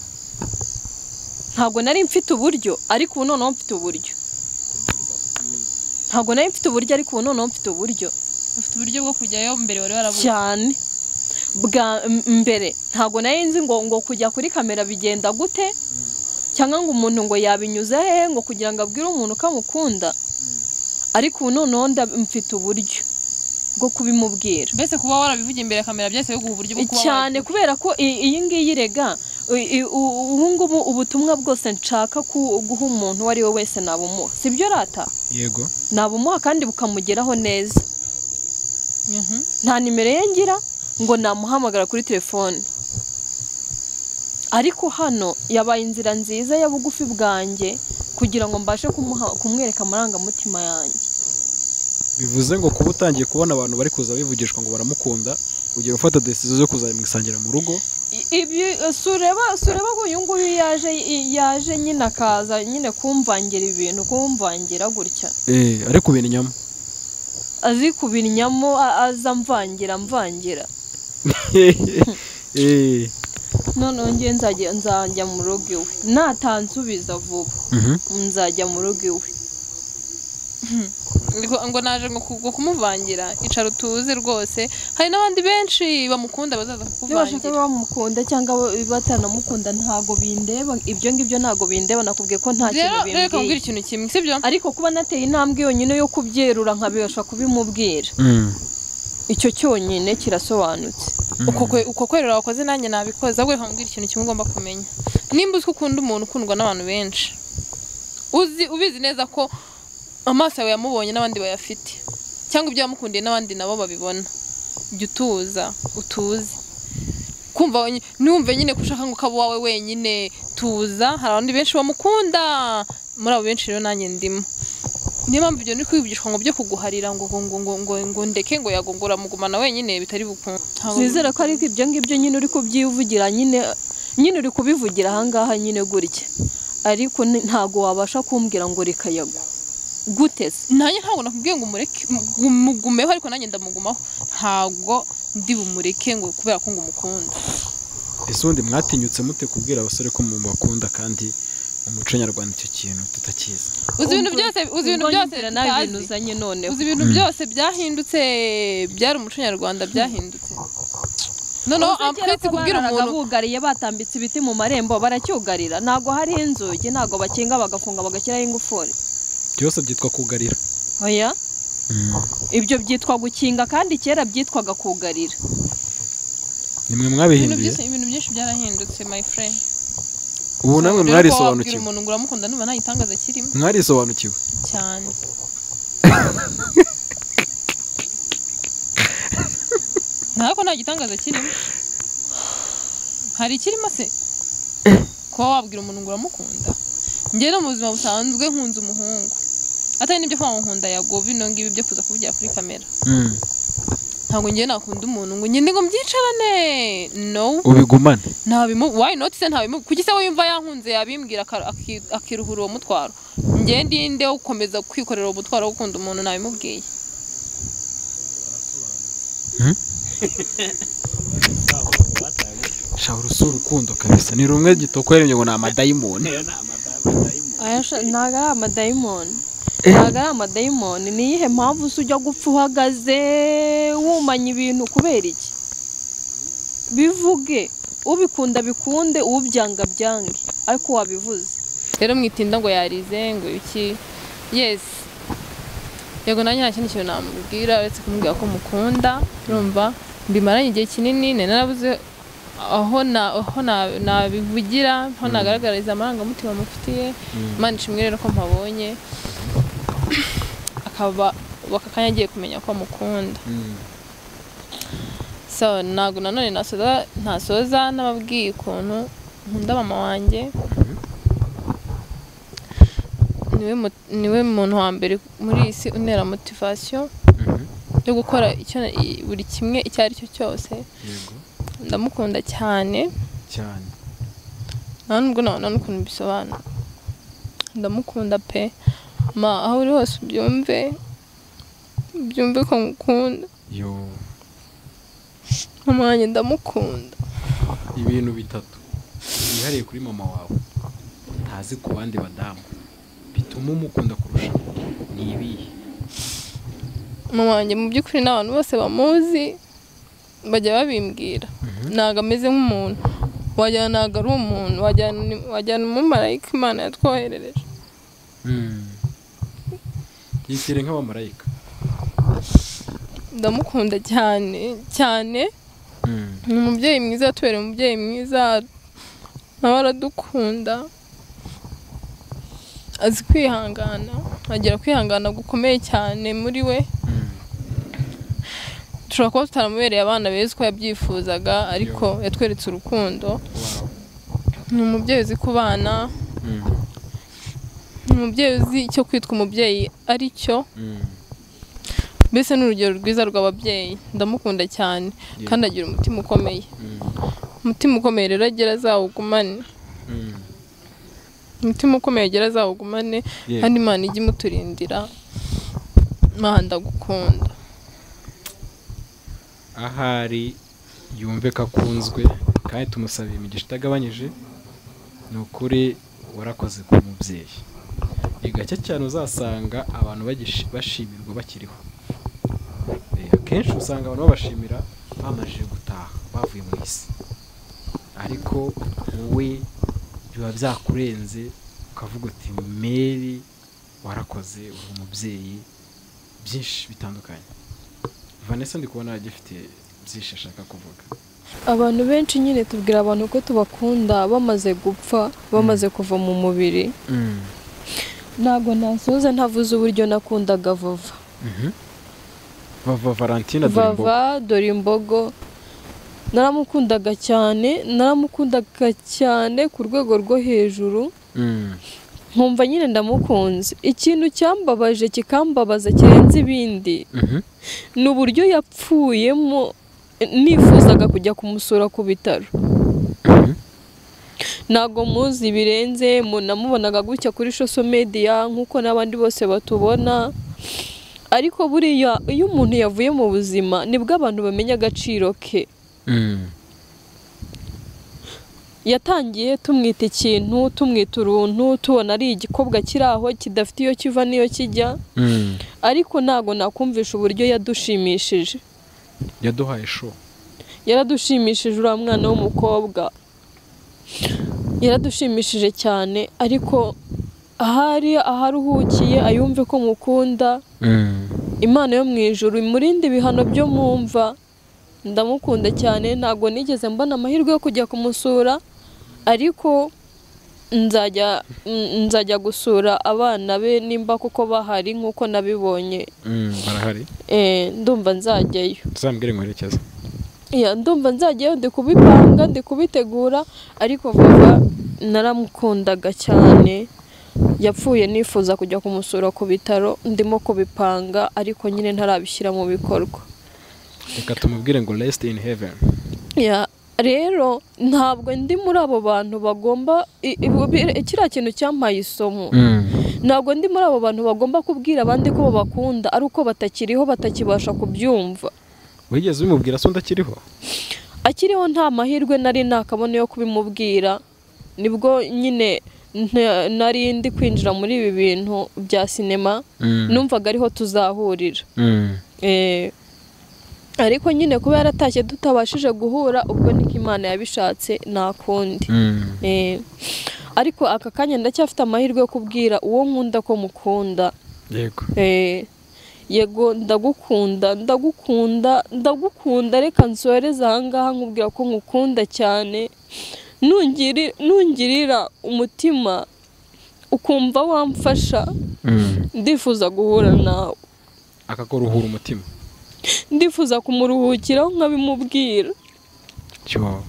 ntabwo nari mfite uburyo ariko ubu noneho mfite uburyo ntabwo nari mfite uburyo ariko ubu noneho mfite uburyo ufite uburyo bwo kujyayo mbere wari warabuze cyane bwa m- mbere ntabwo nari nzi ngo ngo kujya kuri kamera bigenda gute cyangwa ngo umuntu ngo yabinyuze hehe ngo kugira ngo abwire umuntu ko amukunda ariko ubu noneho nda- mfite uburyo bwo kubimubwira mbese kuba warabivugiye imbere ya kamera byahise biguha uburyo bwo kuba cyane kubera ko i- iyi ngiyi rega i- i- u- ubu ngubu ubutumwa bwose nshaka ku- guha umuntu uwo ari we wese nabumuha si byo rata yego nabumuha kandi bukamugeraho neza wajya- Mhm. nta nimero ye ngira ngo namuhamagara kuri telefone ariko hano yabaye inzira nziza ya bugufi bwanjye kugira ngo mbashe kumuha- kumwereka amarangamutima yanjye bivuze ngo kuba utangiye kubona abantu bari kuza bivugishwa ngo baramukunda ugiye gufata desizo zo kuzamwisangira mu rugo I- ibyo eh, si ureba si ureba ko uyu nguyu yaje i- yaje nyine akaza nyine kumvangira ibintu kumvangira gutya eh ari kubintu inyama azi kubinyamo a- aza mvangira mvangira eh noneho njye nzajya nzajya mu rugo iwe natansubiza vuba Mhm. nzajya mu rugo iwe Ngo- ngo naje ngo ku- ngo kumuvangira icara utuze rwose hari n'abandi benshi bamukunda bazaza niba bashaka kukuvangira bamukunda cyangwa ba- batanamukunda ntabwo bindeba ibyo ngibyo ntabwo bindeba nakubwiye ko nta rero kintu reka bimbwiye nkubwire ikintu kimwe sibyo ariko kuba nateye intambwe yonyine yo kubyerura nkabibasha kubimubwira Mm. icyo cyonyine kirasobanutse uko kwe- uko kwerura wakoze nanjye nabikoze ahubwo reka nkubwire ikintu kimwe ugomba kumenya nimba uzi ko ukunda umuntu ukundwa n'abantu benshi uzi ubizi neza ko amaso yawe yamubonye n'abandi bayafite cyangwa ibyo yamukundiye n'abandi nabo babibona jya utuza utuze kumva wenye- ntiwumve nyine ko ushaka ngo ukaba uwawe wenyine tuza hari abandi benshi bamukunda muri abo benshi rero nanjye ndimo niyo mpamvu ibyo ni kwibigishwa ngo byo kuguharira ngo ngo ngo ngo ngo ngo ndeke ngo yagongora mugumana wenyine bitari bukunde wizera ko ariko ibyo ngibyo nyine uri kubyivugira nyine nyine uri kubivugira ahangaha nyine gutya ariko ni- ntago wabasha kumbwira ngo rekayago guteze nanjye ntabwo nakubwiye ngo umureke mu- mugumeho ariko nanjye ndamugumaho ntabwo ndi bumureke ngo kubera ko ngo umukunda ese ubundi mwatinyutse mute kubwira abasore ko mu bakunda kandi mu muco nyarwanda icyo kintu tutakizi uzi ibintu byose uzi ibintu byose Ubwo nyumvira nawe ibintu tutazi uzanye noneho uzi ibintu byose byahindutse byari umuco nyarwanda byahindutse noneho amfite kubwira umuntu bugariye batambitse ibiti mu marembo baracyugarira ntabwo hari inzugi ntabwo bakinga bagafunga bagashyiraho ingufuri byose byitwa kugarira oya ibyo byitwa gukinga kandi kera byitwaga kugarira nimwe ibintu mwabihinduye byinshi ibintu byinshi byarahindutse my friend ubu namwe Rero wabwira mwarisobanukiwe umuntu ngo uramukunda numva nta gitangaza kirimo mwarisobanukiwe cyane ntabwo nta gitangaza kirimo hari ikirimo se kuba wabwira umuntu ngo uramukunda njye no mu buzima busanzwe nkunze umuhungu atari n'ibyo kuba nkunda yago bino ngibi byo kuza kuvugira kuri kamera Mm. ntabwo njye nakunda umuntu ngo njye ngo mbyicarane no ubigumane ntabimu why not se ntabimu kuki se we yumva yankunze yabimbwira aka- aki- akiruhura uwo mutwaro njye ndinde wo gukomeza kwikorera uwo mutwaro wo gukunda umuntu nabimubwiye shahora usi urukundo kabisa ni rumwe gitoko yaremye ngo ni amadayimoni ntabwo ari amadayimoni ntabwo ari amadayimoni ni iyihe mpamvu se ujya gupfa uhagaze wumanya ibintu kubera iki bivuge ubikunda bikunde ubyanga byange ariko wabivuze rero mwitinda ngo yarize ngo iki yes yego nanjye nta kindi kintu namubwira uretse kumubwira ko mukunda urumva mbimaranye igihe kinini nari narabuze aho na- aho na- nabivugira aho nagaragariza amarangamutima mufitiye imana ishimwe rero ko mpabonye akaba baka kanya agiye kumenya ko amukunda so ntabwo nanone nasoza ntasoza n'ababwiye ukuntu nkunda mama wanjye niwe mu- niwe muntu wa mbere muri iyi si untera motivasiyo yo gukora icyo na- i- buri kimwe icyo ari cyo cyose ndamukunda cyane cyane nta nubwo nabona n'ukuntu bisobanura ndamukunda pe ma aho uri hose ubyumve ubyumve ko ngukunda yo mama wanjye ndamukunda ibintu bitatu byihariye kuri mama wawe ntazi ku bandi badamu bituma umukunda kurusha ni ibihe mama wanjye mu by'ukuri n'abantu bose bamuzi bajya babimbwira ntabwo ameze nk'umuntu wagira ntabwo ari umuntu wagira ni- wagira ni umumarayika imana yatwoherereje yitire nk'abamarayika ndamukunda cyane cyane ni umubyeyi mwiza tubereye umubyeyi mwiza nawe aradukunda azi kwihangana agira kwihangana gukomeye cyane muri we dushobora kuba tutaramubereye abana beza uko yabyifuzaga ariko yatweretse urukundo ni umubyeyi uzi ku bana ni umubyeyi uzi icyo kwitwa umubyeyi ari cyo mbese ni urugero rwiza rw'ababyeyi ndamukunda cyane kandi agira umutima ukomeye umutima ukomeye rero agira azawugumane umutima ukomeye agira azawugumane Yego. kandi imana ijye imuturindira imana ndagukunda ahari yumve ko akunzwe kandi tumusabiye imigisha itagabanyije ni ukuri warakoze ku mubyeyi ni gake cyane uzasanga abantu bagishi- bashimirwa bakiriho Eh, akenshi usanga abantu babashimira bamajije gutaha bavuye mu isi ariko wowe biba byakurenze ukavuga uti meri warakoze uri umubyeyi byinshi bitandukanye vanessa ndi kubona agifite byinshi ashaka kuvuga abantu benshi nyine tubwira abantu ko tubakunda bamaze gupfa bamaze kuva mu mubiri ntabwo nasoza ntavuze uburyo nakundaga vava vava valentina vava dore imbogo naramukundaga cyane naramukundaga cyane ku rwego rwo hejuru nkumva nyine ndamukunze ikintu cyambabaje kikambabaza kirenze ibindi Mhm. ni uburyo yapfuyemo nifuzaga kujya kumusura ku bitaro Mhm. ntabwo muzi birenze mu- namubonaga gutya kuri social media nk'uko n'abandi bose batubona ariko buriya iyo umuntu yavuye mu buzima nibwo abantu bamenya agaciro ke Mm. yatangiye tumwita ikintu tumwita uruntu tubona ari igikobwa kiri aho kidafite iyo kiva n'iyo kijya Mm. ariko ntabwo nakumvisha uburyo yadushimishije yaduhaye show yaradushimishije uriya mwana w'umukobwa yaradushimishije cyane ariko ahari aharuhukiye ayumve ko mukunda Mm. imana yo mu ijuru imurinde ibihano byo mwumva ndamukunda cyane ntabwo nigeze mbona amahirwe yo kujya kumusura ariko nzajya n- nzajya gusura abana be nimba kuko bahari nk'uko nabibonye Mm, barahari Eh, ndumva nzajyayo tuzambwire inkwerekeza Ya, ndumva nzajyayo ndi kubipanga ndi kubitegura ariko vuba naramukundaga cyane yapfuye nifuza kujya kumusura ku bitaro ndimo kubipanga ariko nyine ntarabishyira mu bikorwa reka tumubwire ngo rest in heaven Ya, rero ntabwo ndi muri abo bantu bagomba i- i- bi- kiriya kintu cyampaye isomo ntabwo ndi muri abo bantu bagomba kubwira abandi ko babakunda ari uko batakiriho batakibasha kubyumva wigeze ubimubwira se undi akiriho akiriho nta mahirwe nari nakabona yo kubimubwira nibwo nyine nta- nari ndi kwinjira muri ibi bintu bya sinema numvaga ariho tuzahurira Mm. Eh, ariko nyine kuba yaratashye tutabashije guhura ubwo niko imana yabishatse nta kundi Mm. Eh, ariko aka kanya ndacyafite amahirwe yo kubwira uwo nkunda ko mukunda yego Eh, yego ndagukunda ndagukunda ndagukunda reka nsohereze ahangaha nkubwira ko nkukunda cyane Nungiri- nungirira umutima ukumva wamfasha Mm. ndifuza guhura nawe akakuruhura umutima ndifuza kumuruhukiraho nkabimubwira cyo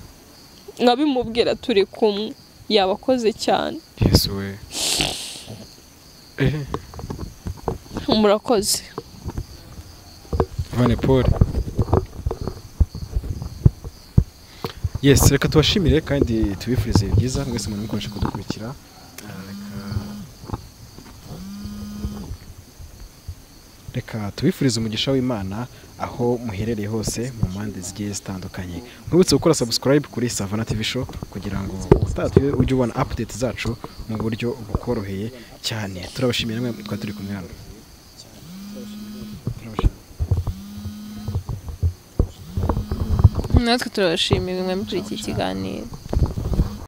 nkabimubwira turi kumwe yabakoze cyane yesu we ehe murakoze Mane Paul yes reka tubashimire kandi tubifurize byiza mwese mwari mukomeje kudukurikira reka tubifurize umugisha w'imana aho muherereye hose mu mpande zigiye zitandukanye mwibutse gukora subscribe kuri savana tv show kugira ngo utatahe ujye ubona update zacu mu buryo bukoroheye cyane turabashimira mwe twari turi kumwe hano natwe turabashimira mwe muri iki kiganiro